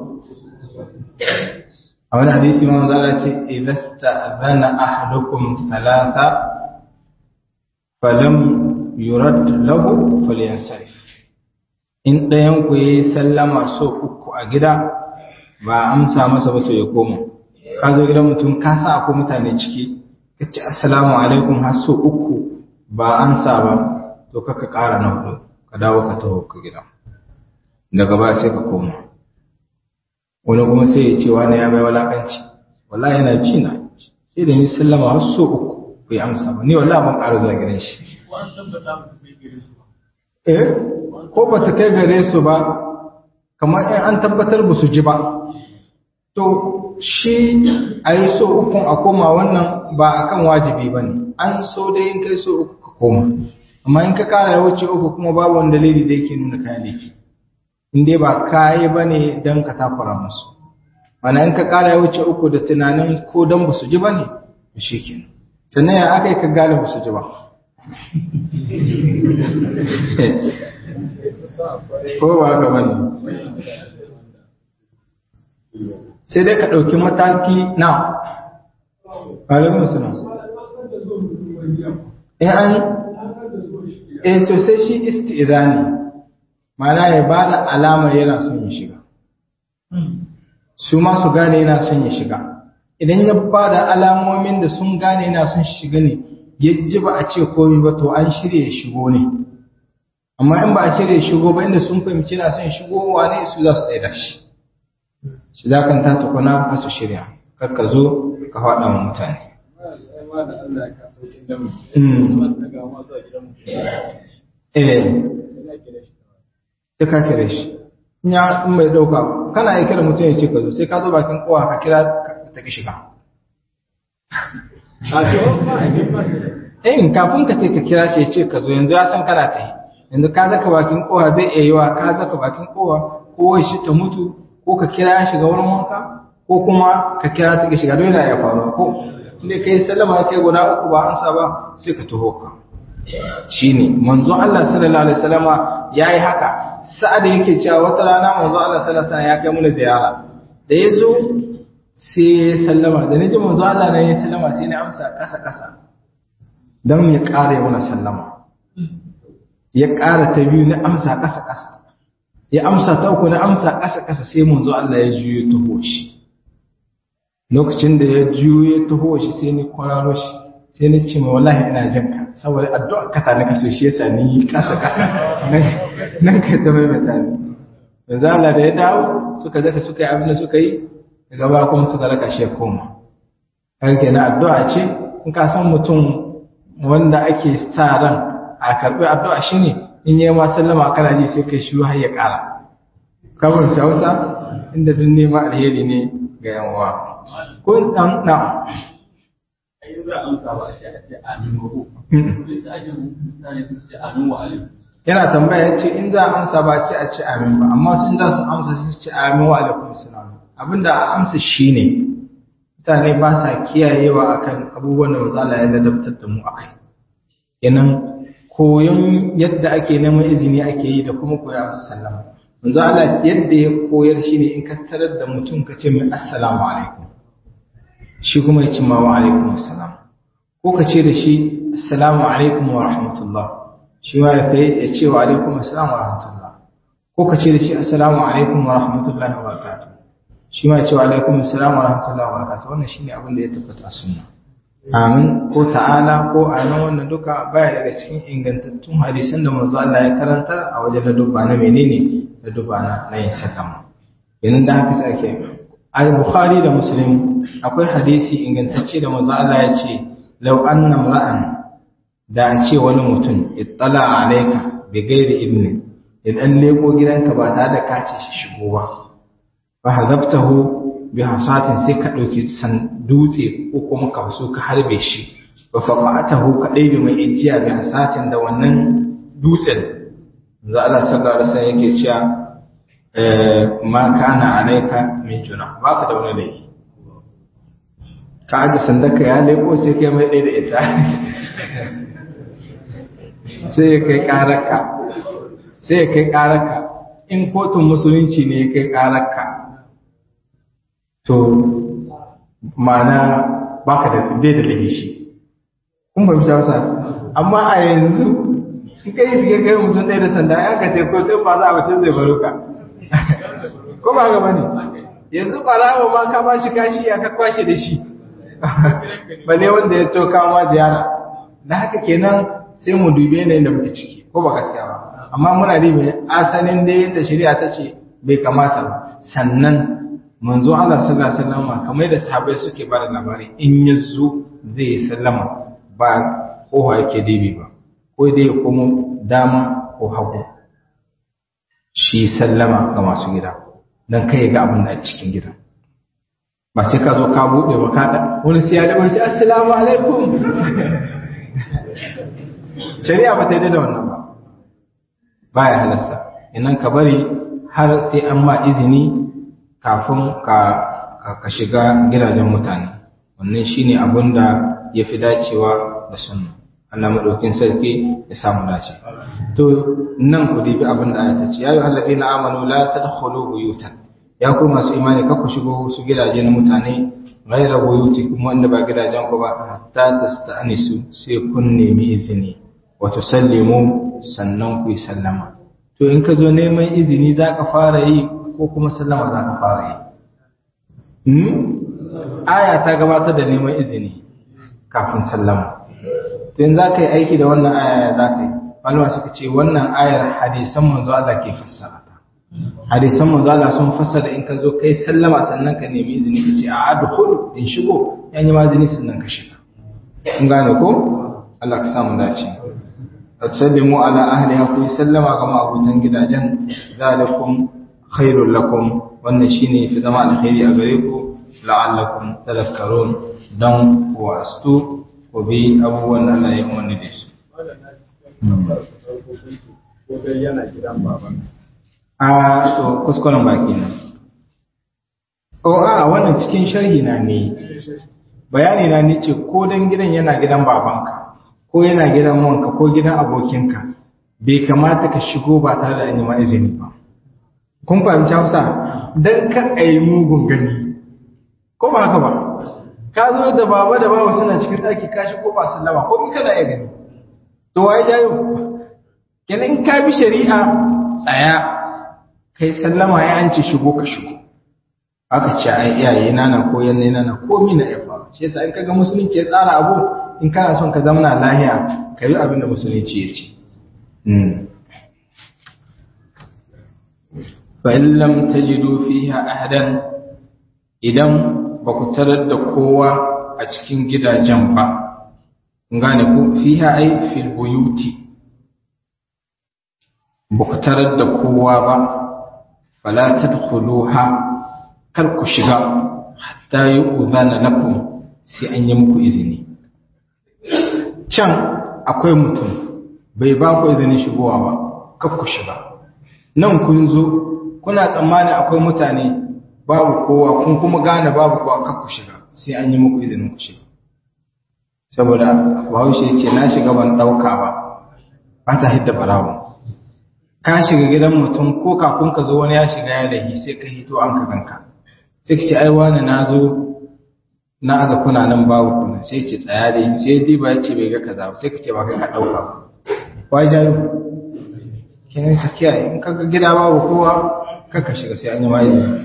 a wani hadisi ma manzo ce idasta zana ahadukum thalatha falam yurad lahu falyansarif in ɗayan ku yayi sallama so uku a gida ba amsa masa ba to ya koma ka zo gidan mutum ka sa akwai mutane ciki ka ce assalamu alaikum har so uku ba amsa ba to kaka ƙara na hudu ka dawo ka taho ka gida daga ba sai ka koma wani kuma sai ya ce wani ya mai walakanci wallahi yana ci na sai da ni sallama har so uku bai amsa ba ni wallahi ban ƙara zuwa gidan shi eh ko ba ta kai gare su ba kamar in an tabbatar ba su ji ba to shi a yi so ukun a koma wannan ba akan wajibi ba ne an so dai in kai so uku ka koma amma in ka kara ya wuce uku kuma babu wani dalili da yake nuna kayan laifi in dai ba kayi ba ne don ka takura musu mana in ka kara ya wuce uku da tunanin ko don ba su ji ba ne to shi kenan sannan ya aka yi ka gane ba su ji ba ko ba haka ba ne sai dai ka ɗauki mataki na ƙalibin suna in an eh to sai shi isti'zani ma'ana ya bada alama yana son ya shiga su ma su gane yana son ya shiga idan ya bada alamomin da sun gane yana son shiga ne ya ji ba a ce komai ba to an shirya ya shigo ne amma in ba a shirya ya shigo ba inda sun fahimci yana son shigowa ne su za su tsaye da shi shi za kan ta tukuna a su shirya kar ka zo ka faɗa wa mutane eh sai ka kira shi in ya in mai dauka kana yi kira mutum ya ce ka zo sai ka zo bakin kowa ka kira ta ki shiga eh kafin ka ce ka kira shi ya ce ka zo yanzu ya san kana ta yi yanzu ka zaka bakin kowa zai iya yiwa ka zaka bakin kowa ko shi ta mutu ko ka kira ya shiga wurin wanka ko kuma ka kira ta ki shiga dole ya faru ko inda kai sallama kai guda uku ba an sa ba sai ka taho ka shine manzo Allah sallallahu alaihi wasallama yayi haka sa'ad yake cewa wata rana manzo Allah sallallahu alaihi wasallam ya kai mu ziyara da yazo sai ya sallama da naji manzo Allah ne ya sallama sai na amsa kasa kasa dan ya ƙara ya mana sallama ya ƙara ta biyu na amsa kasa kasa ya amsa ta uku na amsa kasa kasa sai manzo Allah ya juyo taho shi lokacin da ya juyo ya taho shi sai ni kwararo shi sai ni ce ma wallahi ina jin ka saboda addu'a ka ta nika so shi yasa ni kasa kasa nan nan kai ta mai mata ni yanzu Allah da ya dawo suka zaka suka yi abin da suka yi daga ba kuma suka raka shi ya koma har kenan addu'a ce in ka san mutum wanda ake sa ran a karɓi addu'a shine in yi ma sallama kana ji sai kai shiru har ya ƙara kamar Hausa inda duk nema alheri ne ga yan uwa ko dan na yana tambaya ya ce in za a amsa ba ce a ce amin ba amma sun za su amsa su ce amin wa alaikum salam abinda a amsa shi ne mutane ba sa kiyayewa akan abubuwan da matsala ya ladabtar da mu akai kenan koyon yadda ake neman izini ake yi da kuma koya masa sallama manzo Allah yadda ya koyar shi ne in ka tarar da mutum ka ce mai assalamu alaikum shi kuma ya ce ma wa alaikum assalam ko ka ce da shi assalamu alaikum wa rahmatullah shi ma ya kai ya ce wa alaikum assalam wa rahmatullah ko ka ce da shi assalamu alaikum wa rahmatullahi wa barakatuh shi ma ya ce wa alaikum assalam wa rahmatullahi wa barakatuh wannan shine abin da ya tabbata a sunna amin ko ta'ala ko amin wannan duka baya daga cikin ingantattun hadisan da manzo Allah ya karantar a wajen da dubba na menene da dubba na yin sallama yanzu da haka sai ake al-bukhari da muslim akwai hadisi ingantacce da manzo Allah ya ce law anna ra'an da a ce wani mutum ittala alayka bi ghairi ibni idan leko gidanka ba tare da kace shi shigo ba fa hazabtahu bi hasatin sai ka dauki san dutse ko kuma ka so ka harbe shi fa faqatahu ka dai mai ijiya bi hasatin da wannan dutsen manzo Allah sallallahu alaihi wasallam yake cewa ma kana alaika min juna ba ka da wani laifi ka aji sandaka ya leko sai kai mai ɗaya da ita sai ya kai ƙararka sai ya kai ƙararka in kotun musulunci ne ya kai ƙararka to ma'ana ba ka da bai da laifi shi kun fahimta wasa amma a yanzu in kai shi kai mutum ɗaya da sanda ya ka ce ko sai ba za a wace zai baro ka ko ba ga bane yanzu barawa ma ka ba shi kashi ya ka kwashe da shi bane wanda ya to kawo ma ziyara da haka kenan sai mu dube ne da muke ciki ko ba gaskiya ba amma muna da mai asalin da yadda shari'a ta ce bai kamata ba sannan manzo Allah sallallahu alaihi wasallam kamar da sahabbai suke ba da labari in ya zo zai sallama ba ko yake dibi ba ko dai ya komo dama ko hagu shi sallama ga masu gida don kai ga abin da a cikin gida ba sai ka zo ka buɗe ba ka da wani sai ya da wani assalamu alaikum shari'a ba ta yi da wannan ba baya halasta inan ka bari har sai an ma izini kafin ka ka shiga gidajen mutane wannan shine abin da ya fi dacewa da sunna Allah madaukin sarki ya samu dace to nan ku dibi abin da ayata ce ya yi alladina amanu la tadkhulu buyutan ya ku masu imani ka ku shigo su gidaje na mutane ghayra buyuti kuma wanda ba gidajen ku ba hatta tasta'nisu sai kun nemi izini wa tusallimu sannan ku yi sallama to in ka zo neman izini za ka fara yi ko kuma sallama za ka fara yi aya ta gabatar da neman izini kafin sallama to in za ka yi aiki da wannan aya za ka yi malama suka ce wannan ayar hadisan manzo Allah ke fassara ta hadisan manzo Allah sun fassara in ka zo kai sallama sannan ka nemi izini ka ce a adkhul in shigo yan yi mazini sannan ka shiga kun gane ko Allah ka samu dace atsallimu ala ahliha ku sallama ga ma'abutan gidajen zalikum khairul lakum wannan shine fi zama alkhairi a gare ku la'allakum tadhakkarun dan ku wastu ku bi abubuwan da Allah ya umarni da su a to kuskuren baki na o a wannan cikin sharhi na ne bayani na ne ce ko dan gidan yana gidan babanka ko yana gidan wanka ko gidan abokinka bai kamata ka shigo ba tare da an yi ma izini ba kun fahimci hausa dan ka yi mugun gani ko ba haka ba ka zo da baba da baba suna cikin ɗaki ka shigo ba sallama ko in kana iya gani to waye jayo kenan ka bi shari'a tsaya kai sallama ya an ce shigo ka shigo aka ce ai iyaye na na ko yanne na na komi na ya faru shi yasa in kaga musulunci ya tsara abu in kana son ka zamana lahiya ka yi abin da musulunci ya ce fa in lam tajidu fiha ahadan idan ba ku tarar da kowa a cikin gidajen ba gane ku fiha ai fil buyuti ba ku tarar da kowa ba fala tadkhuluha kar ku shiga hatta yi uzana lakum sai an yi muku izini can akwai mutum bai ba ku izinin shigowa ba kar ku shiga nan kun zo kuna tsammani akwai mutane babu kowa kun kuma gane babu kowa kar ku shiga sai an yi muku izinin ku shiga saboda bahaushe ya ce na shiga ban ɗauka ba ba ta hidda barawo ka shiga gidan mutum ko kafin ka zo wani ya shiga ya lahi sai ka hito an ka ganka sai ka ce ai wani na zo na aza kuna nan babu kuna sai ce tsaya dai sai diba ya ce bai ga kaza sai ka ce ba kai ka ɗauka ba wai jayo kenan ka kiyaye in ka ga gida babu kowa kar ka shiga sai an yi ma izini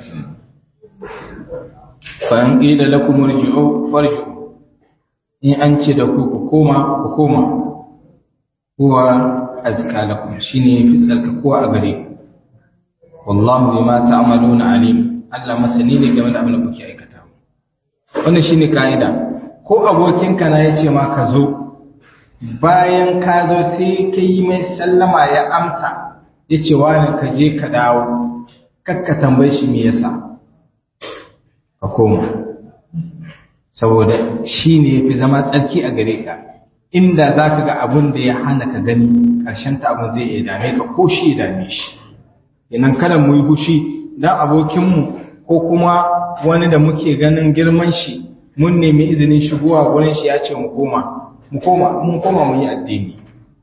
fa in qila lakum irji'u farji'u in an ce da ku ku koma ku koma huwa azka lakum shine fi tsarkakuwa a gare ku wallahu bima ta'maluna alim Allah masani ne game da abin da kuke aikata wannan shine kaida ko abokinka na yace ma ka zo bayan ka zo sai ka yi mai sallama ya amsa yace wani ka je ka dawo kakka tambaye shi me yasa ka koma saboda shi ne fi zama tsarki a gare ka inda za ka ga abin da ya hana ka gani ƙarshen ta abin zai iya dame ka ko shi ya dame shi inan kada mu yi hushi dan abokinmu ko kuma wani da muke ganin girman shi mun nemi izinin shigowa wurin shi ya ce mu koma mu koma mun koma mu yi addini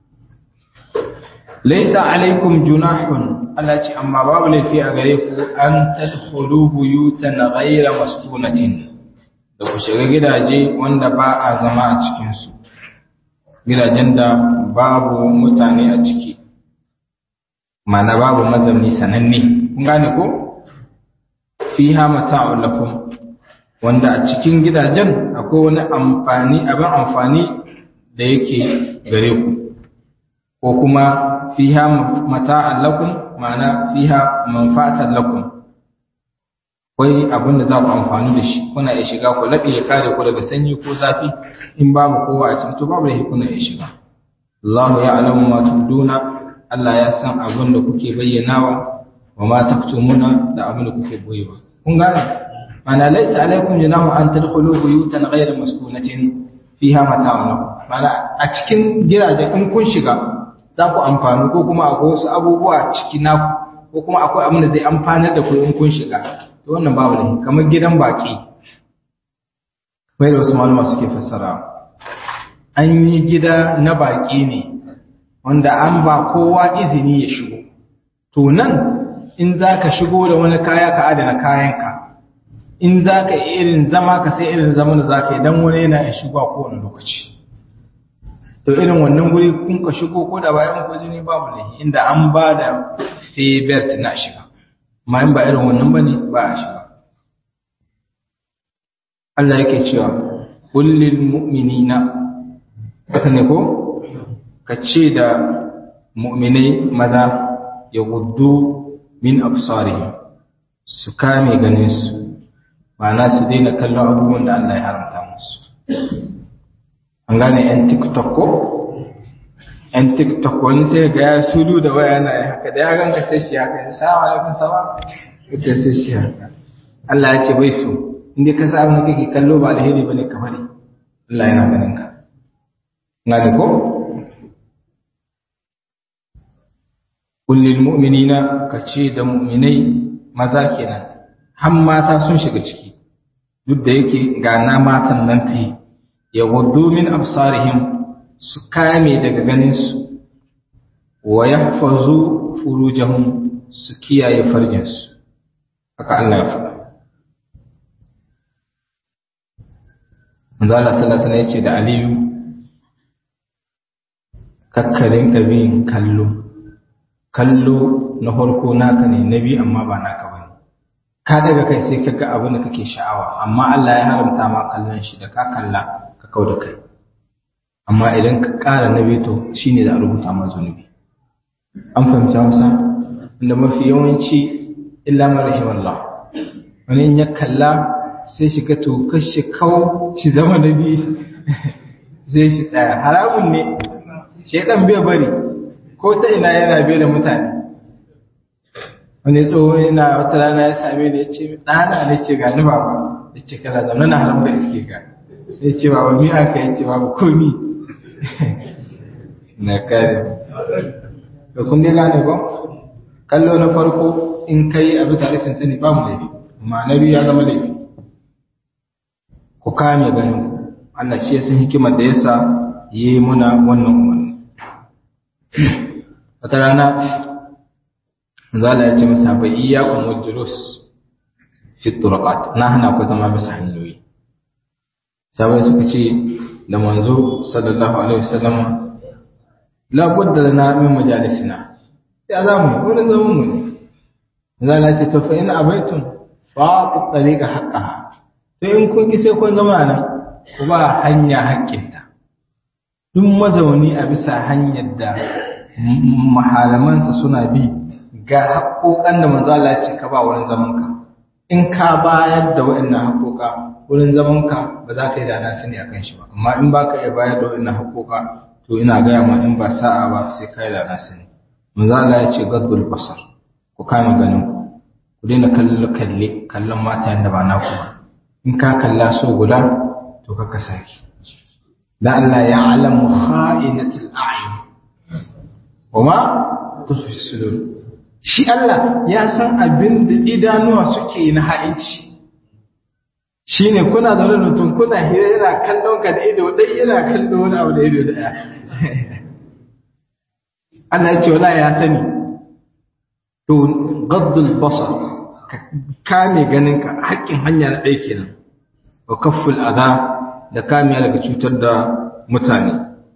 laysa alaikum junahun Allah ce amma babu laifi a gare ku an tadkhulu buyutan ghayra mastunatin da ku shiga gidaje wanda ba a zama a cikinsu gidajen da babu mutane a ciki mana babu mazamni sananne kun gane ko fiha mata'un lakum wanda a cikin gidajen akwai wani amfani abin amfani da yake gare ku ko kuma fiha mata'an lakum ma'ana fiha manfa'atan lakum akwai abin da za ku amfani da shi kuna iya shiga ku laɓe ya kare ku daga sanyi ko zafi in babu kowa a cikin to babu da kuna iya shiga Allahu ya alamu ma tubduna Allah ya san abin da kuke bayyanawa wa ma taktumuna da abin da kuke boyewa kun gane mana laysa alaikum junahu an tadkhulu buyutan ghayra maskunatin fiha mata'un lakum mana a cikin gidaje in kun shiga za ku amfani ko kuma akwai wasu abubuwa ciki naku ko kuma akwai abin da zai amfanar da ku in kun shiga to wannan babu ne kamar gidan baki mai da wasu malama suke fassara an yi gida na baki ne wanda an ba kowa izini ya shigo to nan in za ka shigo da wani kaya ka adana kayanka in za ka irin zama ka sai irin zaman da za ka yi don wani yana ya shigo a kowane lokaci to irin wannan guri kun ka shigo ko da bayan ku jini babu lahi inda an ba da febert na shiga amma in ba irin wannan bane ba a shiga Allah yake cewa kullil mu'minina haka ne ko ka ce da mu'minai maza ya guddu min absarihim su kame ganin su ma'ana su daina kallon abubuwan da Allah ya haramta musu an gane yan tiktok ko yan tiktok wani sai ga ya sulu da waya na ya haka da ya ganka sai shi haka ya salamu alaikum sama ita sai shi haka Allah ya ce bai so inda ka sa abin kake kallo ba alheri bane ka bari Allah yana ganin ka ngani ko kullil mu'minina ka ce da mu'minai maza kenan har mata sun shiga ciki duk da yake ga na matan nan ta yi ya gudu min absarihim su kame daga ganinsu wa ya hafazu furujahum su kiyaye farjinsu haka Allah ya faɗa Manzala sallallahu alaihi yace da Aliyu kakkarin kabin kallo kallo na farko naka ne na biyu amma ba naka ba ne ka daga kai sai ka ga abin da kake sha'awa amma Allah ya haramta ma kallon shi da ka kalla ka kau da kai amma idan ka ƙara na biyu to shine za a rubuta ma zunubi an fahimci Hausa inda mafi yawanci illa man rahimallah wani in ya kalla sai shi ga to kashi kawo shi zama na biyu sai shi tsaya haramun ne shedan bai bari ko ta ina yana bai da mutane wani tsoho yana wata rana ya same ni ya ce ɗana ne ce ga ni baba ya ce kana zaune na haram da iske ka ya ce baba mi aka yi ce babu komi na kare da kun dai gane ko kallo na farko in kai a bisa rashin sani ba mu laifi amma na biyu ya zama laifi ku kame ganin ku Allah shi ya san hikimar da yasa yi muna wannan umarni wata rana zala ya ce masa bai iya umar julus fi turqat na hana ku zama bisa hanyoyi sabai suka ce da manzo sallallahu alaihi wasallam la budda lana min majalisina ya za mu wurin zaman mu ne zala ya ce to fa in abaitum fa tariqa haqqaha to in kun ki sai kun zama nan ku ba hanya haƙƙinta duk mazauni a bisa hanyar da mahalamansa suna bi ga haƙoƙan da manzo Allah ce ka ba wurin zamanka in ka bayar da waɗannan haƙoƙa wurin zamanka ba za ka yi da na sani akan shi ba amma in ba ka iya bayar da waɗannan haƙoƙa to ina gaya ma in ba sa'a ba sai ka yi da na sani manzo Allah ya ce gaddul basar ku kame ganin ku ku daina kallo kalle kallon mata yanda ba naku ba in ka kalla so guda to ka saki da Allah ya alamu kha'inatul a'yun wama tufi sudur shi Allah ya san abin da idanuwa suke na ha'inci shine kuna zaune da mutum kuna hira yana kallon ka da ido dai yana kallon wani abu da ido daya Allah ya ce wala ya sani to gaddul basar ka kame ganin ka haƙƙin hanya na ɗaya kenan wa kafful adha da kame daga cutar da mutane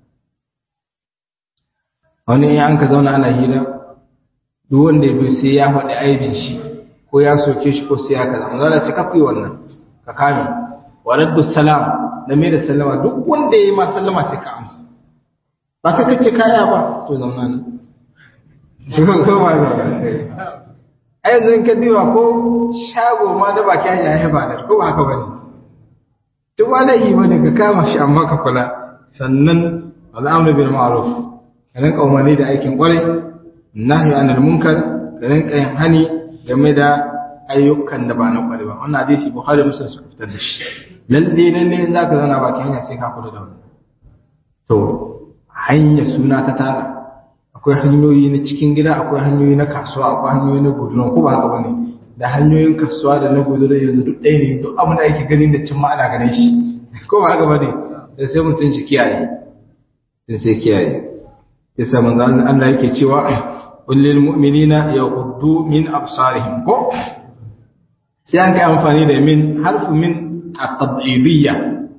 wani ya an ka zauna ana hira duk wanda ya bi sai ya faɗi aibin shi ko ya soke shi ko sai ya kaza mun zala cika kuyi wannan ka kame wa raddu salam da mai da sallama duk wanda ya yi ma sallama sai ka amsa ba ka kace kaya ba to zauna ne ko ba ba ai yanzu ka diwa ko shago ma da baki ya haifa da ko ba haka bane duk wani yi bane ka kama shi amma ka kula sannan al'amru bil ma'ruf ka rinka umarni da aikin kwarai nahyi anil munkar ka rinka yin hani game da ayyukan da ba na kwarai ba wannan hadisi bukhari muslim suka fitar da shi lalle lalle in zaka zauna baki hanya sai ka kula da wannan to hanya suna ta tara akwai hanyoyi na cikin gida akwai hanyoyi na kasuwa akwai hanyoyi na gudunwa ko ba haka bane da hanyoyin kasuwa da na gudunwa yanzu duk ɗaya ne duk abin da ake ganin da cin ana ganin shi ko ba haka bane da sai mutum shi kiyaye sai sai kiyaye yasa manzo Allah yake cewa kullil mu'minina yaghuddu min absarihim ko sai an kai amfani da min harfu min at-tab'idiyya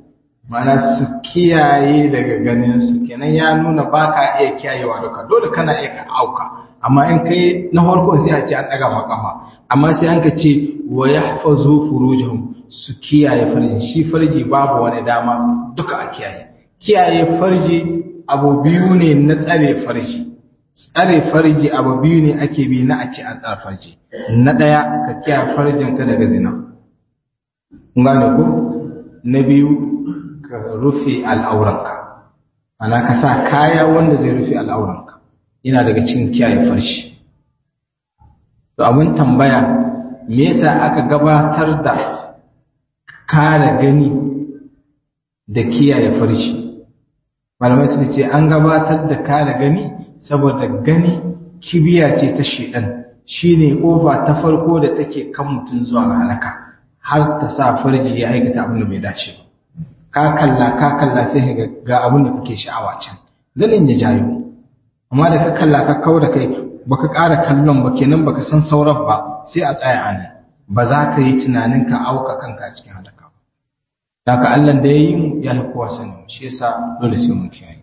mana su kiyaye daga ganin su kenan ya nuna ba ka iya kiyayewa duka dole kana iya ka auka amma in kai na farko sai a ce an daga makafa amma sai an ka ce wa yahfazu furujahum su kiyaye farji shi farji babu wani dama duka a kiyaye kiyaye farji abu biyu ne na tsare farji tsare farji abu biyu ne ake bi na a ce an tsare farji na daya ka kiyaye farjin ka daga zina gane ko na biyu ka rufe al'auranka ana ka sa kaya wanda zai rufe al'auranka yana daga cikin kiyaye farshi to abin tambaya me yasa aka gabatar da kare gani da kiyaye farshi malamai suka ce an gabatar da kare gani saboda gani kibiya ce ta shedan shine kofa ta farko da take kan mutum zuwa ga halaka har ta sa farji ya aikata abin da bai dace ba ka kalla ka kalla sai ga ga abin da kake sha'awa can ganin ya jayo amma da ka kalla ka kau da kai baka ƙara kallon ba kenan baka san sauran ba sai a tsaya a nan ba za ka yi tunanin ka auka kanka cikin halaka ba daga Allah da ya yi mu ya fi kowa sani shi yasa dole sai mun kiyaye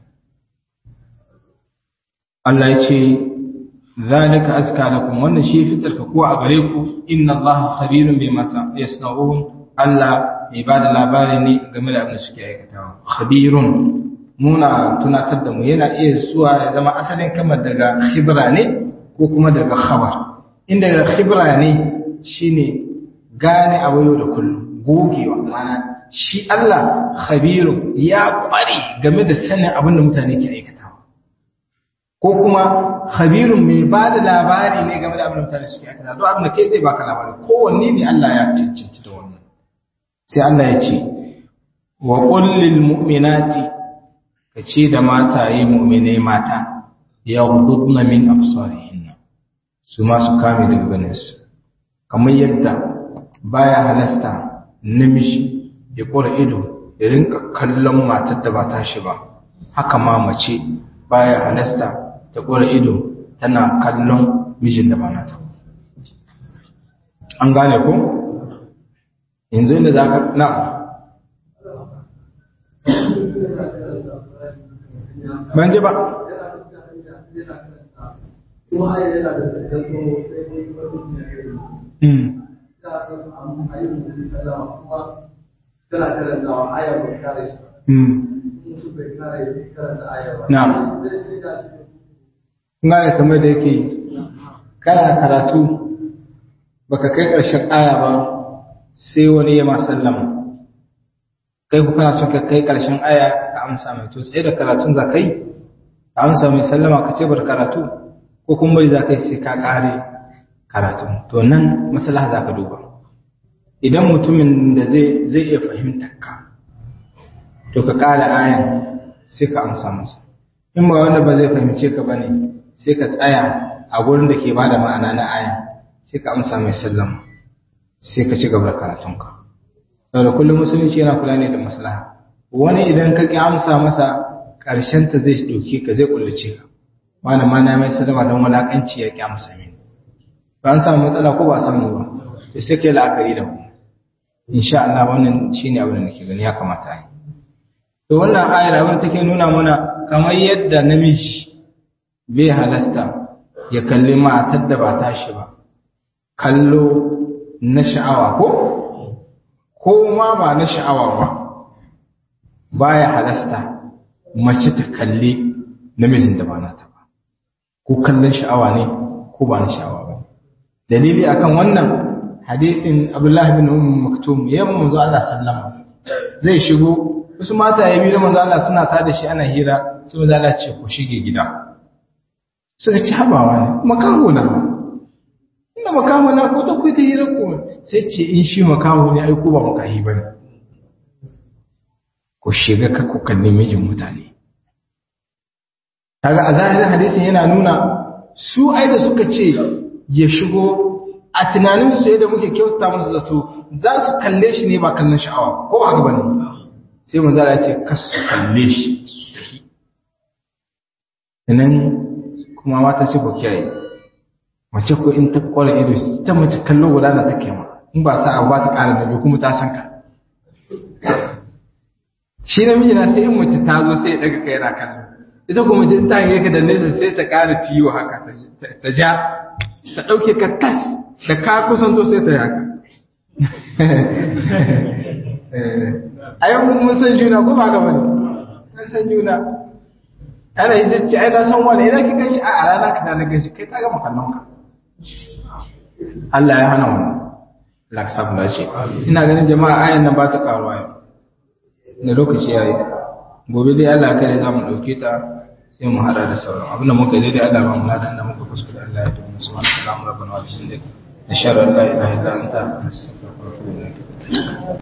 Allah ya ce zalika azka lakum wannan shi fitar ka kuwa a gare ku inna Allah khabirun bima yasna'un Allah mai ba da labari ne game da abin da suke aikatawa khabirun muna tunatar da mu yana iya zuwa ya zama asalin kamar daga khibra ne ko kuma daga khabar inda daga khibra ne shine gane abu yau da kullum gogewa mana shi Allah khabirun ya kware game da sanin abin da mutane ke aikatawa ko kuma khabirun mai ba da labari ne game da abin da mutane suke aikatawa don abin da kai zai baka labari kowanne ne Allah ya cancanta da wannan sai Allah ya ce wa kullil mu'minati kace da mataye mu'minai mata yaghdudna min absarihinna su ma su kame daga ganin su kamar yadda baya halasta namiji ya kora ido ya rinka kallon matar da ba tashi ba haka ma mace baya halasta ta kora ido tana kallon mijin da ba nata an gane ko yanzu inda za ka na ban ji ba na gane kamar da yake kana karatu baka kai ƙarshen aya ba sai wani ya sallama kai ku kana son ka kai ƙarshen aya ka amsa mai to tsaye da karatun za kai ka amsa mai sallama ka ce bar karatu ko kuma bai za kai sai ka ƙare karatu to nan maslaha za ka duba idan mutumin da zai zai iya fahimtar ka to ka ƙara ayan sai ka amsa masa in ba wanda ba zai fahimce ka bane sai ka tsaya a gurin da ke bada ma'ana na ayan sai ka amsa mai sallama sai ka ci gaba da karatunka saboda kullum musulunci yana kula ne da maslaha wani idan ka ki amsa masa ƙarshen ta zai doke ka zai kullace ka wani ma na mai sallama don wulakanci ya ki amsa mini ba an samu matsala ko ba samu ba to sai kai la'akari da mu insha Allah wannan shine abin da nake gani ya kamata a yi to wannan ayar abin take nuna mana kamar yadda namiji bai halasta ya kalli matar da ba tashi ba kallo na sha'awa ko ko ma ba na sha'awa ba baya halasta mace ta kalli namijin da ba nata ba ko kallon sha'awa ne ko ba na sha'awa ba dalili akan wannan hadithin Abdullah bin Umm Maktum yamma manzo Allah sallama zai shigo wasu mata ya biyu manzo Allah suna ta da shi ana hira sai manzo Allah ce ku shige gida suka ci habawa ne makaho na inda makaho na ko ta kuita hira ko sai ce in shi makaho ne ai ko ba makahi bane ku shiga ka ku kalli mijin mutane kaga a zahirin hadisin yana nuna su ai da suka ce ya shigo a tunanin su yadda muke kyauta musu zato za su kalle shi ne ba kallon sha'awa ko haka bane sai manzara ya ce kasu kalle shi nan kuma mata ce ku kiyaye mace ko in ta kwara ido ta mace kallo guda za ta kema in ba sa abu ba ta ƙara da kuma ta san ka shi namiji na sai in mace ta zo sai ya daga kai na kallon ita kuma mace ta yi ka da nesa sai ta ƙara tiyo haka ta ja ta ɗauke ka tas da ka kusanto sai ta yi haka a yau mun san juna ko ba gaba ne mun san juna ana yi zai ce ai na san wani idan ki ganshi a rana ka ta na ganshi kai ta gama kallon ka Allah ya hana wannan laksab da shi ina ganin jama'a ayan nan ba ta karuwa yau da lokaci ya yi gobe dai Allah kai za mu ɗauke ta sai mu hada da sauran abin da muka daidai Allah ba mu ladan da muka kuskure Allah ya tabbata subhanahu wa ta'ala rabbana wa bihamdika nashhadu an la ilaha illa anta nastaghfiruka wa natubu ilayk